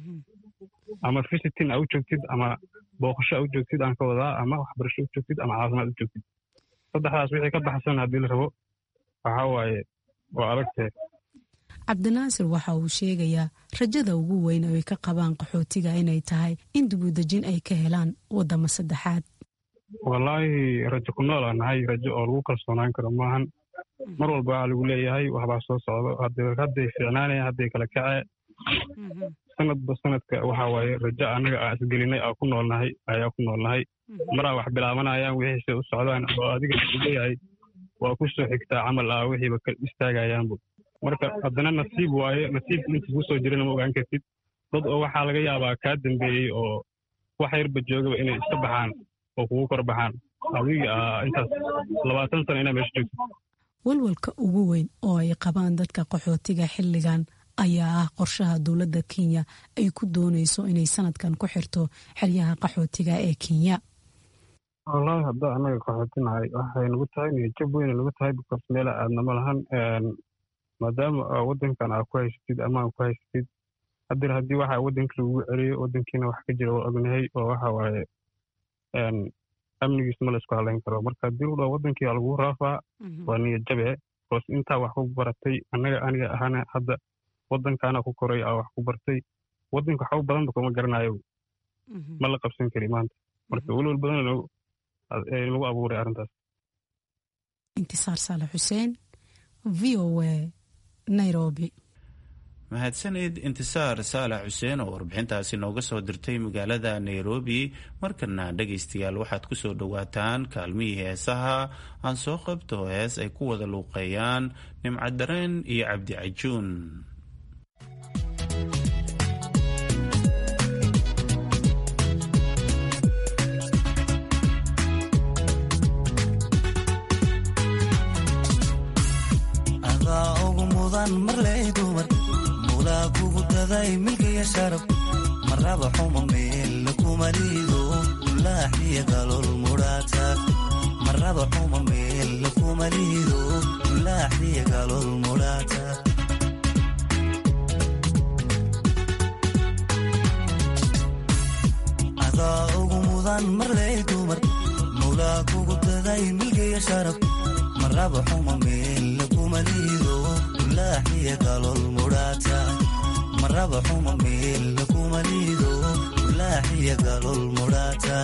ama visitin aa u joogtid ama booqasho aa u joogtid aan ka wadaa ama waxbarasho u joogtid ama caafimaad u joogtid saddexdaas wixii ka baxsan haddii la rabo waxaa waaye waa adagtee cabdinaasir waxa uu sheegayaa rajada ugu weyn oo ay ka qabaan qaxootiga inay tahay in dibudejin ay ka helaan wadamo saddexaad wallaahi rajo ku nool aan nahay rajo oo lagu kalsoonaan karo maahan mar walba waxaa lagu leeyahay waxbaa soo socdo hadday fiicnaanaya hadday kala kacee sanadba sanadka waxa waaye rajo annaga aan isgelinay aa ku noolnahay ayaa ku noolnahay maraa wax bilaabanayaan wixiise u socdaan oo adiga leeyahay waa ku soo xigtaa camal ah wixiiba ka istaagayaanbu marka haddana nasiib waaye nasiibka inta ku soo jirana ma ogaan kartid dad oo waxaa laga yaabaa kaa dambeeyey oo wax yarba joogaba inay iska baxaan oo kugu kor baxaan adiga intaas labaatan sano inaa meesha joogtid walwalka ugu weyn oo ay qabaan dadka qaxootiga xilligan ayaa ah qorshaha dowladda kenya ay ku doonayso inay sanadkan ku xirto xeryaha qaxootiga ee kenya wallaahi hadda annaga qaxootinahay waxay nagu tahay niyajab weyna nagu tahay bikoos meela aadna ma lahan maadaama waddankan aa ku haysatid amaan ku haysatid haddii haddii waxa waddanka lagugu celiyo waddankiina wax ka jira waa ognahay oo waxa waaye amnigiis ma la isku halayn karo marka haddii udhaa waddankii aa lagu raafaa waa niyajabe bikoos intaa wax ku baratay annaga aniga ahana hadda waddankaana ku koray aa wax ku bartay waddanka waxba badanba kuma garanayo ma la qabsan kari maanta marka welwel badan lagu abuuray arrintaas intisaar saalax xuseen v o a nairobi mahadsanid intisaar saalax xuseen oo warbixintaasi nooga soo dirtay magaalada nairobi markana dhegaystayaal waxaad ku soo dhowaataan kaalmihii heesaha aan soo qabto hees ay ku wada luuqeeyaan nimcadareen iyo cabdi cajuun milkaya sharaf maraba xuma meel kuma liido ulaaxiya galol mudhaata maraba xuma meel kuma liido ulaaxiya galol mudhaata adaa ugu mudan marley dumar mulaa kugu daday milkaya sharaf maraba xuma meel kuma liido ulaaxiya galol mudhaata maraba xuma meel kuma liido ulaaxiya galol mudhaata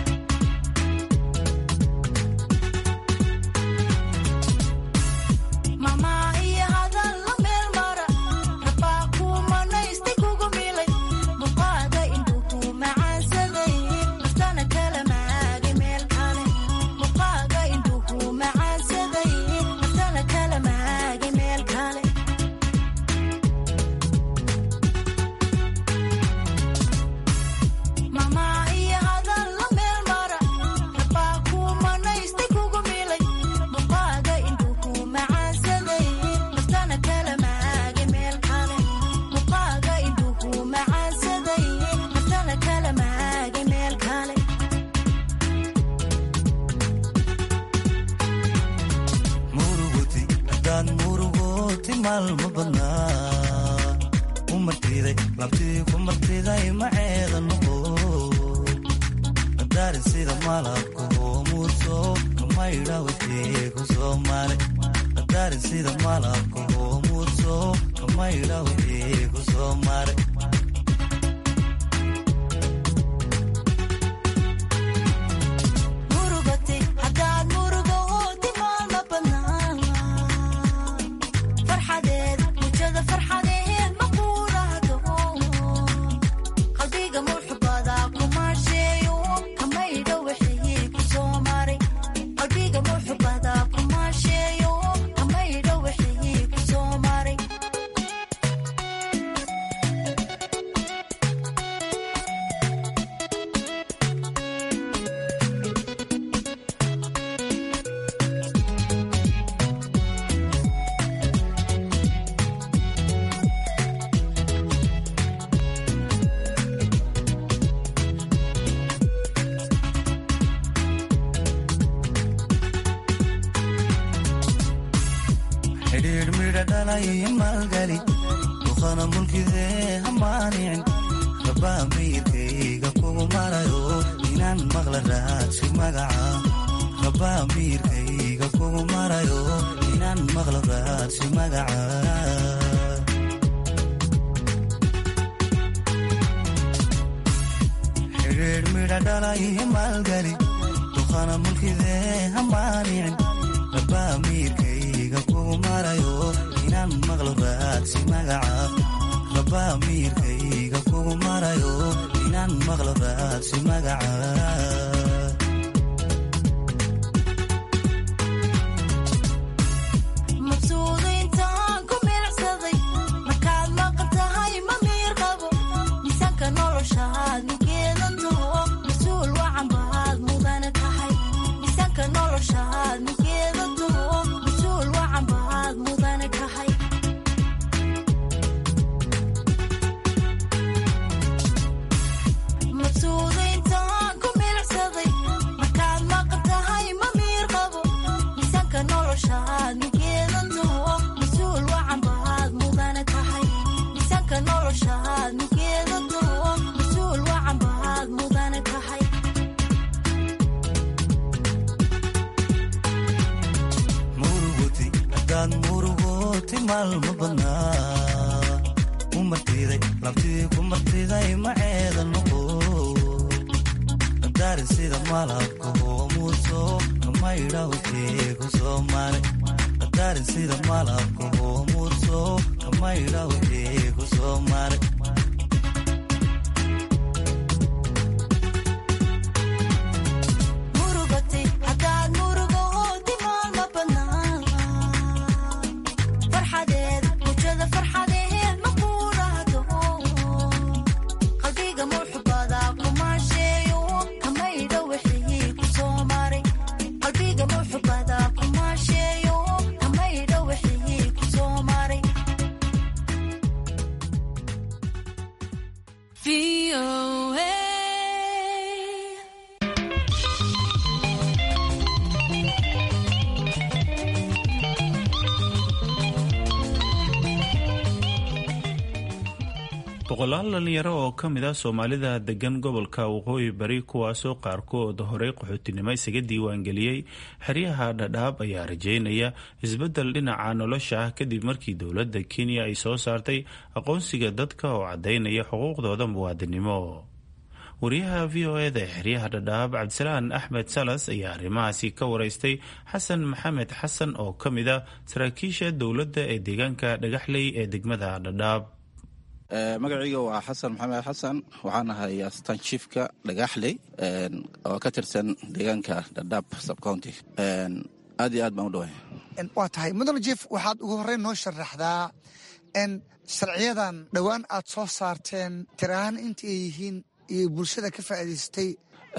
xidhiidh midha dhalay maalgali duqana mulkidee hamaanicin rabaa miirkayga kugu marayo inaan maqla raadsi magaca rabaa miirkayga kugu marayo inaan maqla raadsi magaca dhalay maalgeli duqana mulkidee hamaanicin rabaa miirkayga kugu marayo inaan maqlo raadsi magaca rabaa miirkayga kugu marayo inaan maqlo raadsi magaca boqolaal dhalinyaro oo ka mid ah soomaalida degan gobolka waqooyi bari kuwaasoo qaarkood horey qaxootinimo isaga diiwaangeliyey xeryaha dhadhaab ayaa rajeynaya isbeddel dhinaca nolosha ah kadib markii dowladda kenya ay soo saartay aqoonsiga dadka oo caddaynaya xuquuqdooda muwaadinimo wariyaha v o eda ee xeryaha dhadhaab cabdisalaan axmed salas ayaa arrimahaasi ka wareystay xasan maxamed xasan oo ka mid ah saraakiisha dowladda ee deegaanka dhagaxley ee degmada dhadhaab magacayga waa xasan maxamed xasan waxaan ahay astaan chiefka dhagaxley oo ka tirsan deegaanka dhadhaab subcounty aad iyo aad baan u dhawahay waa tahay mudane jief waxaad ugu horreyn noo sharaxdaa n sharciyadan dhowaan aad soo saarteen tir ahaan inta ay yihiin iyo bulshada ka faa'iidaystay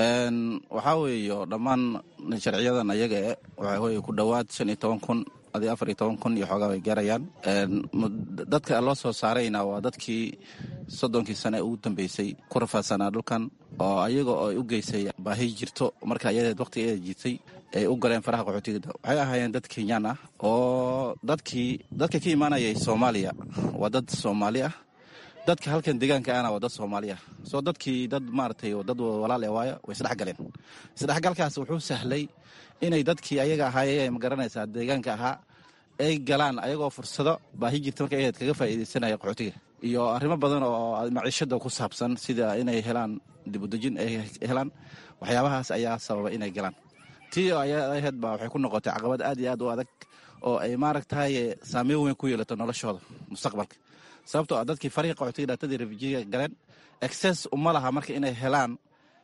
waxaa weeyo dhammaan sharciyadan ayaga e waxaa weye ku dhowaad shan iyo toban kun adi afar iyo toban kun iyo xoogaa way gaarayaan dadka loo soo saarayna waa dadkii soddonkii sane ugu dambeysay ku rafaadsanaa dhulkan oo ayaga oo ay u geysay baahi jirto marka ayadeed waqtigeeda jirtay ay u galeen faraha qaxootigada waxay ahaayeen dad kenyaan ah oo dadkii dadka ka imaanayay soomaaliya waa dad soomaali ah dadka halkan deegaanka ahna waa dad soomaali ah soo dadkii dad maaragtay dad walaal ee waayo way isdhex galeen isdhexgalkaas wuxuu sahlay inay dadkii ayaga ahaayee magaranaysaa deegaanka ahaa ay galaan ayagoo fursado baahi jirta marka ayaed kaga faa'iidaysanaya qaxootiga iyo arrimo badan oo maciishada ku saabsan sida inay helaan dibudejin ay helaan waxyaabahaas ayaa sababa inay galaan tii ayaheed ba waxay ku noqotay caqabad aad iyo aad u adag oo ay maaragtahay saameyn weyn ku yeelato noloshooda mustaqbalka sababtoo ah dadkii farihi qaxootiga dhaatadii refujiga galeen exces uma laha marka inay helaan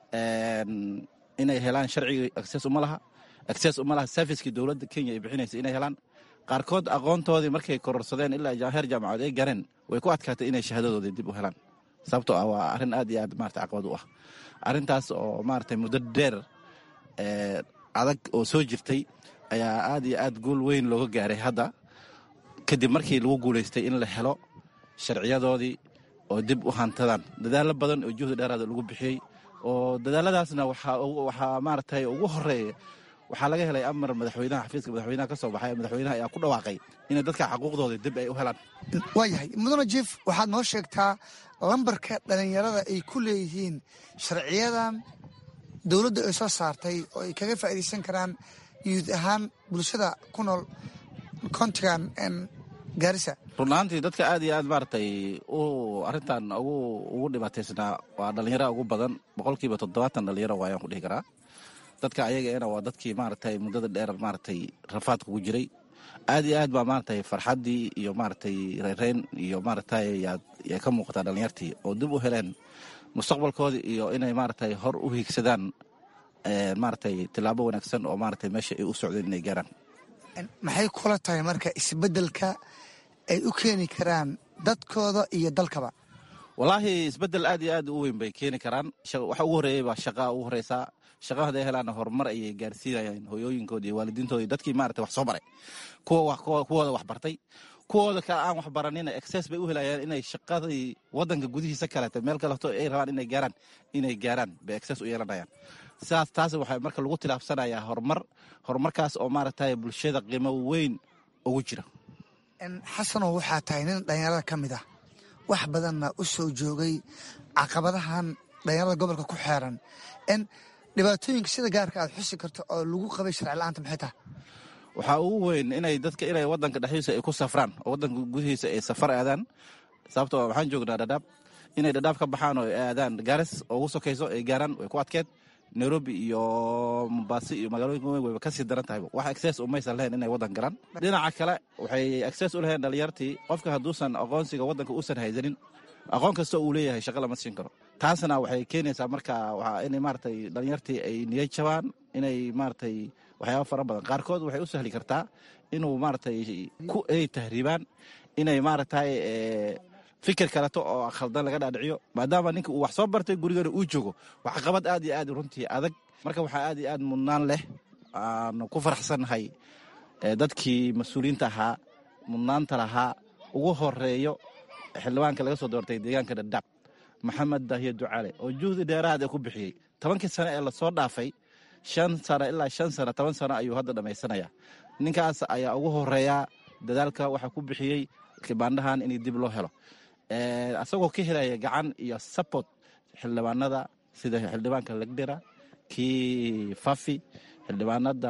inay helaan sharcigii exces uma laha exces uma laha servicekii dowladda kenya ay bixinaysa inay helaan qaarkood aqoontoodii markay kororsadeen ilaa heer jaamacood ay gareen way ku adkaatay inay shahaadadoodii dib u helaan sababtoo ah waa arrin aad iyo aad marata caqabad u ah arrintaas oo maaragtay muddo dheer adag oo soo jirtay ayaa aad iyo aad guul weyn looga gaaray hadda kadib markii lagu guulaystay in la helo sharciyadoodii oo dib u hantadaan dadaallo badan oo juhdi dheeraada lagu bixiyey oo dadaaladaasna waxaa maaragtay ugu horeeya waxaa laga helay amar madaxweynaha xafiiska madaxweynaha ka soo baxay madaxweynaha ayaa ku dhawaaqay inay dadka xaquuqdooda dib ay u helaan waayahay mudane jief waxaad noo sheegtaa lambarka dhalinyarada ay ku leeyihiin sharciyadan dowladda ay soo saartay oo ay kaga faa'iidaysan karaan yuud ahaan bulshada ku nool kontigan gaarisa run ahaantii dadka aad iyo aad maaragtay u arrintan ugu ugu dhibaataysnaa waa dhallinyara ugu badan boqolkiiba toddobaatan dhallinyaro waayaan ku dhihi karaa dadka ayagaena waa dadkii maaragtay muddada dheer maaragtay rafaadka ku jiray aad iyo aad baa maaragtay farxaddii iyo maaragtay reereyn iyo maaragtay yaa ka muuqataa dhallinyartii oo dib u heleen mustaqbalkoodii iyo inay maaragtay hor u hiigsadaan maaragtay tillaabo wanaagsan oo maaragtay meesha ay u socdeen inay gaaraan maxay kula tahay marka isbeddelka ay u keeni karaan dadkooda iyo dalkaba wallaahi isbeddel aad iyo aad u weyn bay keeni karaan waxa ugu horreeyey baa shaqaa ugu horreysaa shaqa haday helaana horumar ayay gaarsiinayaan hooyooyinkooda iyo waalidiintooda iyo dadkii maarata wax soo baray kuwooda wax bartay kuwooda kale aan wax baranina exces bay u helayaan inay shaqadii wadanka gudihiisa kaleeto meel kaleto ay rabaan inay gaaraan inay gaaraan bay exces u yeelanayaan sidaas taas waxaa marka lagu tilaabsanayaa horumar horumarkaas oo maaragtay bulshada qiimo weyn ugu jira xasanow waxaa tahay nin dhallinyarada ka mid ah wax badanna u soo joogay caqabadahan dhallinyarada gobolka ku xeeran dhibaatooyinka sida gaarka aad xusi karto oo lagu qabay sharci la-aanta maxay tahay waxaa ugu weyn inay dadka inay wadanka dhexdiisa ay ku safraan oo wadanka gudihiisa ay safar aadaan sababtoo waxaan joognaa dhadhaab inay dhadhaab ka baxaan oo ay aadaan gaaris oo ugu sokayso ay gaaraan way ku adkeed nairobi iyo mombasi iyo magaalooyinka weyn wayba kasii daran tahay wax access umaysan lahayn inay wadan galaan dhinaca kale waxay access u lahayn dhalinyartii qofka hadduusan aqoonsiga wadanka uusan haysanin aqoon kasta uu leeyahay shaqa lama siin karo taasna waxay keenaysaa marka inay maaragtay dhalinyartii ay niyad jabaan inay maaragtay waxyaaba fara badan qaarkood waxay u sahli kartaa inuu maaragtay ku ay tahriibaan inay maaragtay fikir kaleto oo khaldan laga dhaadhiciyo maadaama ninka uu wax soo bartay gurigana uu joogo wax qabad aad iyo aad runtii adag marka waxaa aad iyo aad mudnaan leh aanu ku faraxsannahay dadkii mas-uuliyiinta ahaa mudnaanta lahaa ugu horeeyo xildhibaanka laga soo doortay deegaanka dhadhaab maxamed daahiye ducaale oo juhdi dheeraad ee ku bixiyey tobankii sano ee lasoo dhaafay shan sano ilaa shan sano toban sano ayuu hadda dhammaysanayaa ninkaas ayaa ugu horeeyaa dadaalka waxaa ku bixiyey kibaandhahan in dib loo helo asagoo ka helaya gacan iyo support xildhibaanada sida xildhibaanka legdera kii fafi xildhibaanada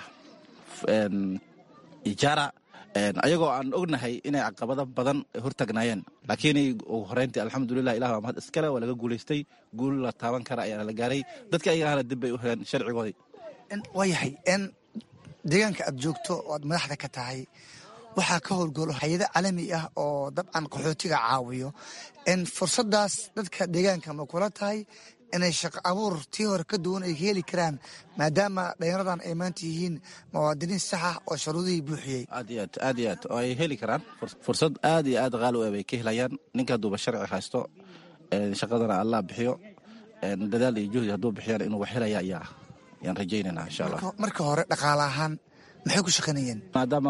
ijara ayagoo aan ognahay inay caqabado badan hortagnaayeen laakiin ugu horeyntii alxamdulilah ilah waa mahad iskale waa laga guulaystay guul la taaban kara ayaa la gaaray dadka ayagana dib bay u heleen sharcigoodii waayahay deegaanka aad joogto oo aad madaxda ka tahay waxaa ka howlgalo hay-ado caalami ah oo dabcan qaxootiga caawiyo fursadaas dadka deegaanka ma kula tahay inay shaqo abuur tii hore ka duwan ay ka heli karaan maadaama dhalinyaradan ay maanta yihiin muwaadiniin sax ah oo sharuudihii buuxiyey aad iyo aad aad iyo aad oo ay heli karaan fursad aad iyo aad qaali u bay ka helayaan ninka hadduuba sharci haysto shaqadana allah bixiyo dadaal iyo juhdi hadduu bixiyaan inuu wax helaya ayaa ayaan rajaynayna insha allah marka hore dhaqaale ahaan maxay ku shaqaynayeen maadaama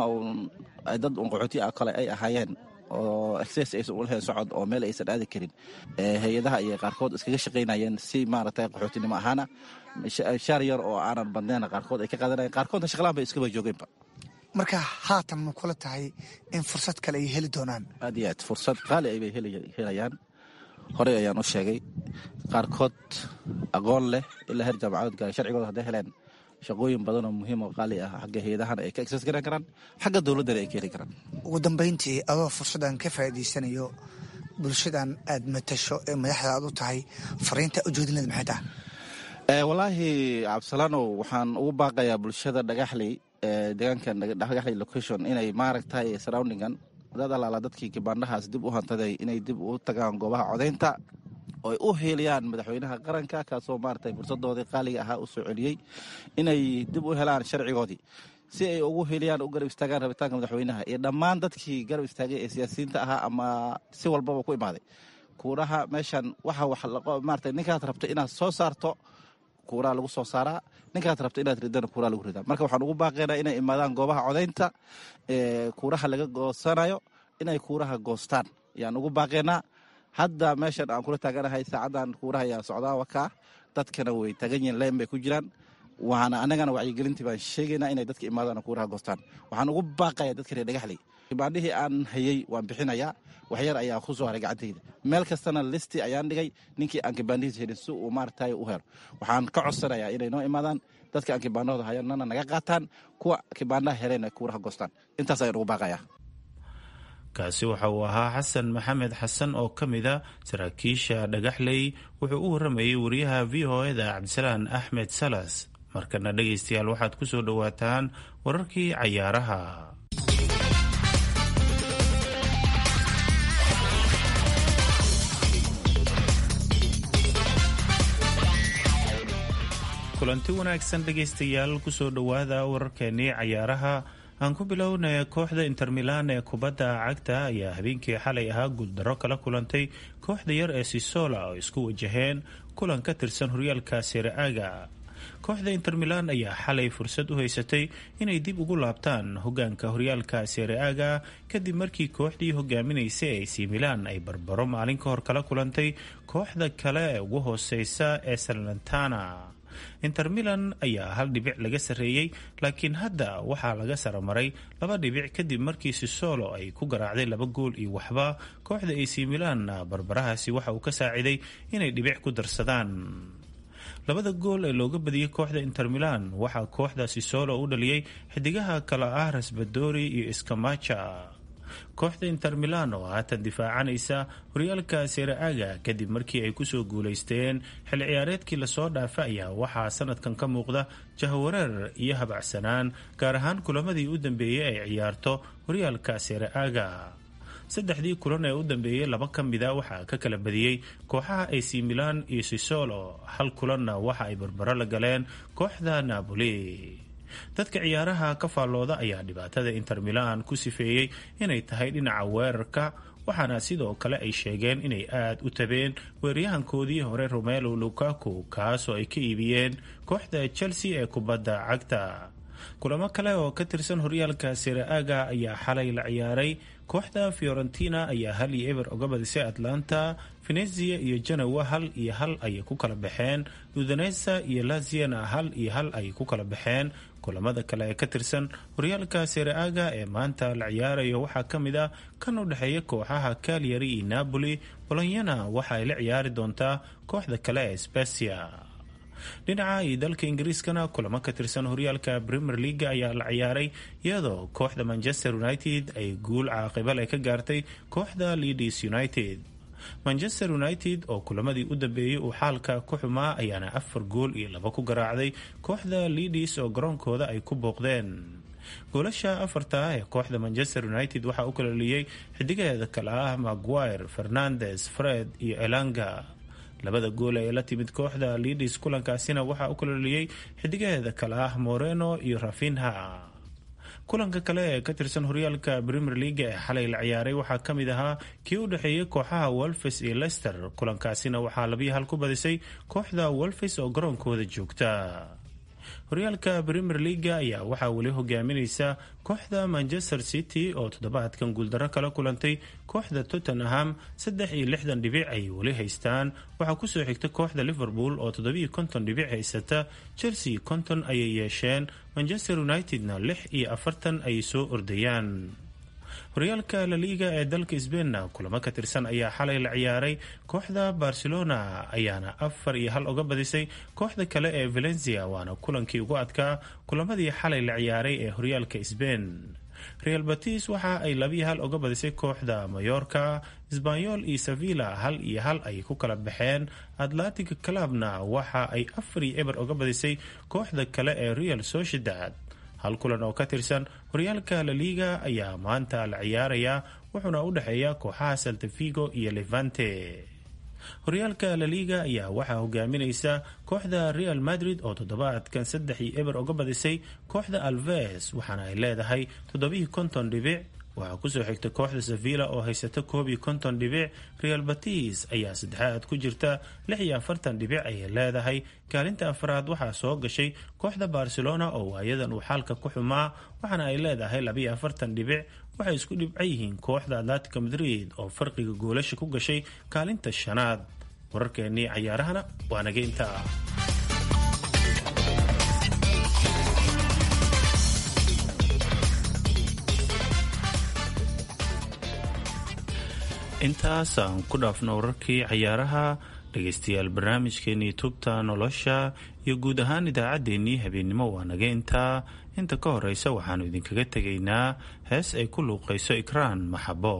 dad un qaxooti ah kale ay ahaayeen oo exces aysan u lahayn socod oo meel aysan aadi karin hay-adaha ayay qaarkood iskaga shaqaynayeen si maaragtay qaxootinimo ahaana shaar yar oo aanan badnayna qaarkood ay ka qaadanayen qaarkoodna shaqlaan bay iskaba joogeenba marka haatan ma kula tahay in fursad kale ay heli doonaan aad iyo aad fursad qaali ay bay helayaan horey ayaan u sheegay qaarkood aqoon leh ilaa heer jaamacadood gaara sharcigooda hadday heleen shaqooyin badan oo muhiim oo qaali ah xagga hay-adahan ay ka exes garan karaan xagga dowladdana ay ka heli karaan ugu dambayntii adoo fursaddan ka faa'iidaysanayo bulshadan aad matasho ee madaxda aad u tahay fariinta ujeedinada maxay tahay wallaahi cabdisalaanow waxaan ugu baaqayaa bulshada dhagaxley deegaankan dhagaxley location inay maaragtay surroundingan dad alaala dadkii kibaandhahaas dib u hantaday inay dib u tagaan goobaha codaynta ooy u heeliyaan madaxweynaha qaranka kaasoo maaragtay fursadoodii qaaliga ahaa u soo celiyey inay dib u helaan sharcigoodii si ay ugu heliyaan u garab istaagaan rabitaanka madaxweynaha iyo dhammaan dadkii garab istaagay ee siyaasiyiinta ahaa ama si walbaba ku imaaday kuuraha meeshan waxa wax maarata ninkaad rabto inaad soo saarto kuuraha lagu soo saaraa ninkaad rabto inaad ridana kuuraha lagu ridaa marka waxaan ugu baaqaynaa inay imaadaan goobaha codaynta ee kuuraha laga goosanayo inay kuuraha goostaan ayaan ugu baaqaynaa hadda meeshan aan kula taaganahay saacadan kuuraha ayaa socdaa wakaa dadkana way taagan yihiin leyn bay ku jiraan waana anagana wacyigelintii baan sheegaynaa inay dadka imaadaan kuuraha goostaan waxaan ugu baaqaya dadka reer dhagaxley kibaandhihii aan hayey waan bixinayaa waxyar ayaa ku soo haray gacantayda meel kastana listi ayaan dhigay ninkii aan kibaandhihiis helin si uu maaragtay u helo waxaan ka codsanayaa inay noo imaadaan dadka aan kibaandhahooda hayanana naga qaataan kuwa kibaandhaha heleen kuuraha goostaan intaas ayaan ugu baaqayaa kaasi waxa uu ahaa xasan maxamed xasan oo ka mid a saraakiisha dhagaxley wuxuu u waramayay wariyaha v o eda cabdisalaan axmed salas markana dhegaystayaal waxaad ku soo dhowaataan wararkii cayaaraha kulanti wanaagsan dhegaystayaal kusoo dhowaada wararkeenii cayaaraha aan ku bilownay kooxda inter milan ee kubadda cagta ayaa habeenkii xalay ahaa guuldaro kala kulantay kooxda yar ee sisola oo isku wajaheen kulan ka tirsan horyaalka sereaga kooxda inter milan ayaa xalay fursad u haysatay inay dib ugu laabtaan hogaanka horyaalka sereaga kadib markii kooxdii hogaaminaysay ac milan ay barbaro maalin ka hor kala kulantay kooxda kale ee ugu hooseysa ee salantana inter milan ayaa hal dhibic laga sarreeyey laakiin hadda waxaa laga saramaray laba dhibic kadib markii sisolo ay ku garaacday laba gool iyo waxba kooxda ac milan barbarahaasi waxa uu ka saaciday inay dhibic ku darsadaan labada gool ee looga badiyey kooxda inter milan waxaa kooxda sisolo u dhaliyey xidigaha kale ah rasbadori iyo iskamaja kooxda inter milan oo haatan difaacanaysa horyaalka sereaga kadib markii ay kusoo guuleysteen xilli ciyaareedkii lasoo dhaafa ayaa waxaa sanadkan ka muuqda jahwareer iyo habacsanaan gaar ahaan kulamadii u dambeeyey ay ciyaarto horyaalka sereaga saddexdii kulan ee u dambeeyey laba ka mida waxaa ka kala badiyey kooxaha ac milan iyo sisolo hal kulanna waxa ay barbaro la galeen kooxda napoli dadka ciyaaraha ka faallooda ayaa dhibaatada inter milan ku sifeeyey inay tahay dhinaca weerarka waxaana sidoo kale ay sheegeen inay aada u tabeen weeryahankoodii hore romelo lukaku kaasoo ay ka iibiyeen kooxda chelsea ee kubadda cagta kulamo kale oo ka tirsan horyaalka sereaga ayaa xalay la ciyaaray kooxda fiorentina ayaa hal iyo eber oga badisay atlanta venezia iyo janowa hal iyo hal ayay ku kala baxeen udonesa iyo laziana hal iyo hal ayay ku kala baxeen kulamada kale ee ka tirsan horyaalka sereaga ee maanta la ciyaarayo waxaa ka mid ah kan u dhexeeya kooxaha calyari iyo napoli bolonyana waxa ay la ciyaari doontaa kooxda kale ee specia dhinaca iyo dalka ingiriiskana kulamo ka tirsan horyaalka premier leaga ayaa la ciyaaray iyadoo kooxda manchester united ay guul caaqibal ay ka gaartay kooxda leadis united manchester united oo kulamadii u dambeeyey uu xaalka ku xumaa ayaana afar gool iyo laba ku garaacday kooxda leadis oo garoonkooda ay ku booqdeen goolasha afarta ah ee kooxda manchester united waxaa u kalaliyey xidigaheeda kale ah maguire fernandes fred iyo elanga labada gool ee la timid kooxda leadis kulankaasina waxaa u kalaliyey xidigaheeda kale ah moreno iyo rafinha kulanka kale ee ka tirsan horyaalka premier leaga ee xalay la ciyaaray waxaa ka mid ahaa kii u dhexeeyey kooxaha wolfes iyo lester kulankaasina waxaa labiyo hal ku badisay kooxda wolfes oo garoonkooda joogta horyaalka premier leaga ayaa waxaa weli hogaaminaysa kooxda manchester city oo toddobaadkan guuldaro kala kulantay kooxda tottenham saddex iyo lixdan dhibic ay weli haystaan waxaa kusoo xigta kooxda liverpool oo toddobiyo konton dhibic haysata chelsea konton ayay yeesheen manchester unitedna lix iyo afartan ayay soo ordayaan horyaalka laliiga ee dalka sbeinna kulamo ka tirsan ayaa xalay la ciyaaray kooxda barcelona ayaana afar iyo hal uga badisay kooxda kale ee valencia waana kulankii ugu adkaa kulamadii xalay la ciyaaray ee horyaalka sbein real batis waxa ay labiyo hal uga badisay kooxda mayorka sbanyol iyo sevilla hal iyo hal ay ku kala baxeen atlantic clubna waxa ay afar iyo eber uga badisay kooxda kale ee real sociedad hal kulan oo ka tirsan horyaalka laliga ayaa maanta la ciyaaraya wuxuuna u dhexeeya kooxaha saltafigo iyo levante horyaalka laliga ayaa waxaa hogaaminaysa kooxda real madrid oo toddobaadkan saddex iyo eber uga badisay kooxda alves waxaana ay leedahay toddobaiyo konton dhibic waxaa kusoo xigta kooxda sevilla oo haysata koob iyo konton dhibic real batis ayaa saddexaad ku jirta lix iyo afartan dhibic ayay leedahay kaalinta afraad waxaa soo gashay kooxda barcelona oo waayadan uu xaalka ku xumaa waxaana ay leedahay labiyo afartan dhibic waxay isku dhibca yihiin kooxda atlantica madrid oo farqiga goolasha ku gashay kaalinta shanaad wararkeennii cayaarahana waa naga intaa intaas aan ku dhaafno wararkii cayaaraha dhegaystayaal barnaamijkeenii tubta nolosha iyo guud ahaan idaacaddeenii habeennimo waa naga intaa inta ka horeysa waxaannu idinkaga tegaynaa hees ay ku luuqayso ikraan maxabo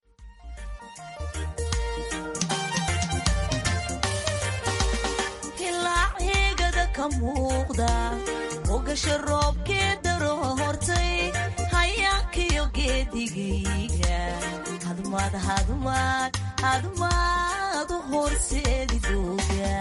hilaaceegada ka muuqda ogasha roobkee daro hortay hayaankiyo geedigayga hadmaad hadmaad hadmaad u horseedi dooga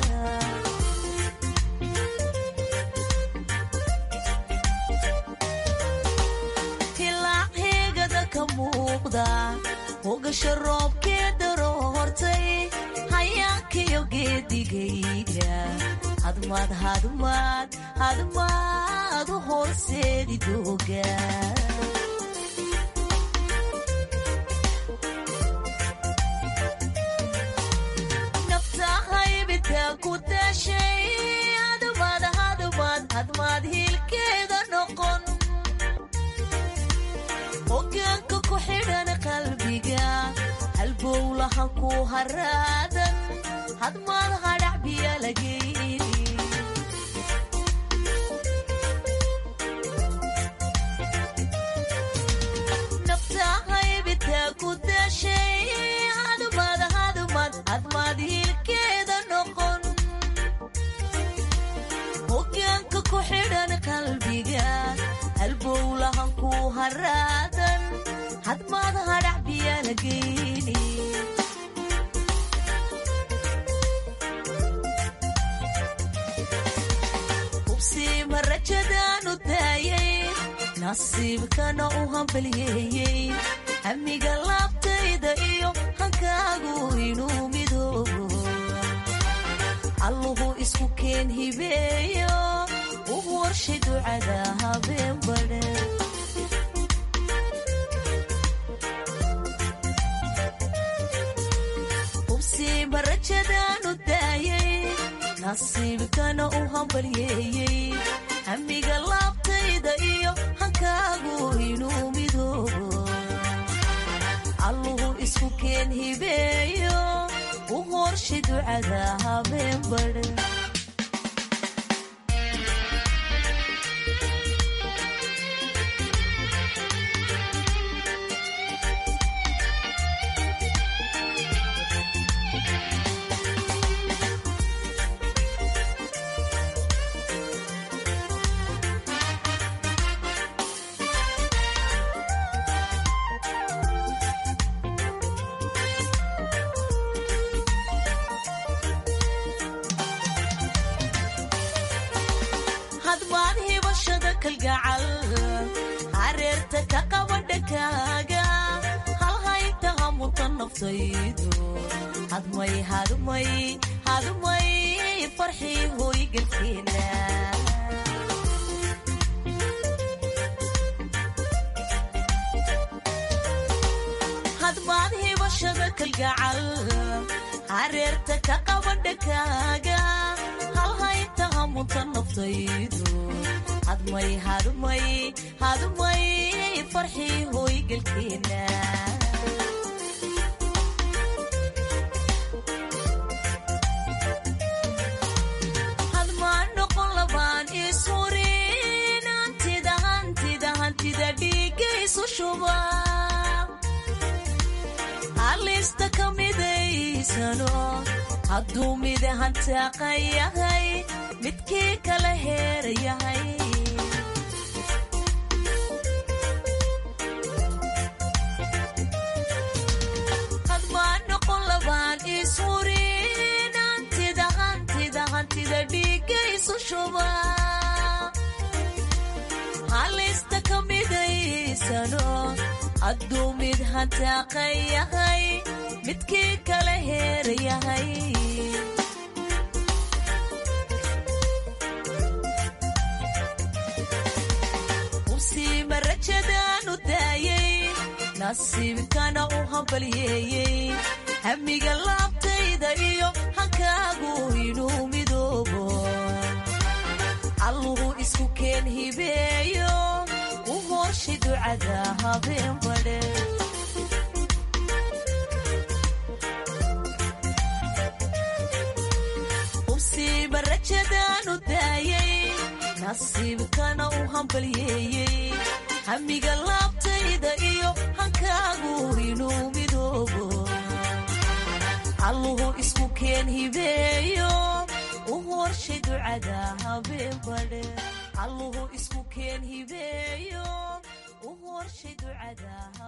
hilaaceegada ka muuqda ogasha roobkee daro hortay hayaankiyo geedigayga hadmaad hadmaad hadmaad u horseedi dooga naftahaybita ku dashay hadmaad hadmaad hadmaad hiilkeeda noqon hogaanka ku xidhan qalbiga halbowlahan ku haraadan hadmaad hadhac biya lageyni naftahaybita ku dashay hadmaad hadmaad hadmaad hiilkeeda noqon hogaanka ku xidhan qalbiga halbowlahan ku haraadan hadmaad hadhac biya lageyni hubsiima rajadaanu daayay nasiibkana u hambaliyeeyey hamiga laabtayda iyo hankaagu inuu midoobo alluhu isku keen hibeeyo u warshay ducada habeen badhe hubsiima rajadaanu daayay nasiibkana u hambalyeeyey hamiga laabtayda iyo hankaagu inuu midoobo alluhu isku keen hibeeyo u horshay ducada habeen badhe hadmaad hibashada kalgacal hareerta ka qaba dhankaaga halhaynta hamuta naftaydu hadmay hadmay hadmay farxii hooygalkeena hadmaad hibashada kalgacal hareerta ka qaba dhankaaga halhaynta hamunta naftaydu hadmay hadmay hadmay farxii hooygalkeena hadmaan noqon labaan isurin hantida hantida hantida dhiigaysu shuba halista ka midaysano hadduu mid hantaaqa yahay midkii kala heera yahay hadmaan noqon labaan isurin hantida hantida hantida dhiigaysu shuba halista ka midaysano hadduu mid hantaaqa yahay midkii kala heera yahay hubsiima rajadaanu daayay nasiibkana u hambalyeeyey hamiga laabtayda iyo hankaagu inuu midoobo alluhu isku keen hibeeyo u horshay ducada habeen badhe hubsiima rajadaanu daayay nasiibkana u hambalyeeyey hamiga laabtayda iyo hankaagu inuu midoobo alluhu isku keen hibeeyo u horshay ducada habeen badhe alluhu isku keen hibeeyo u horshay ducada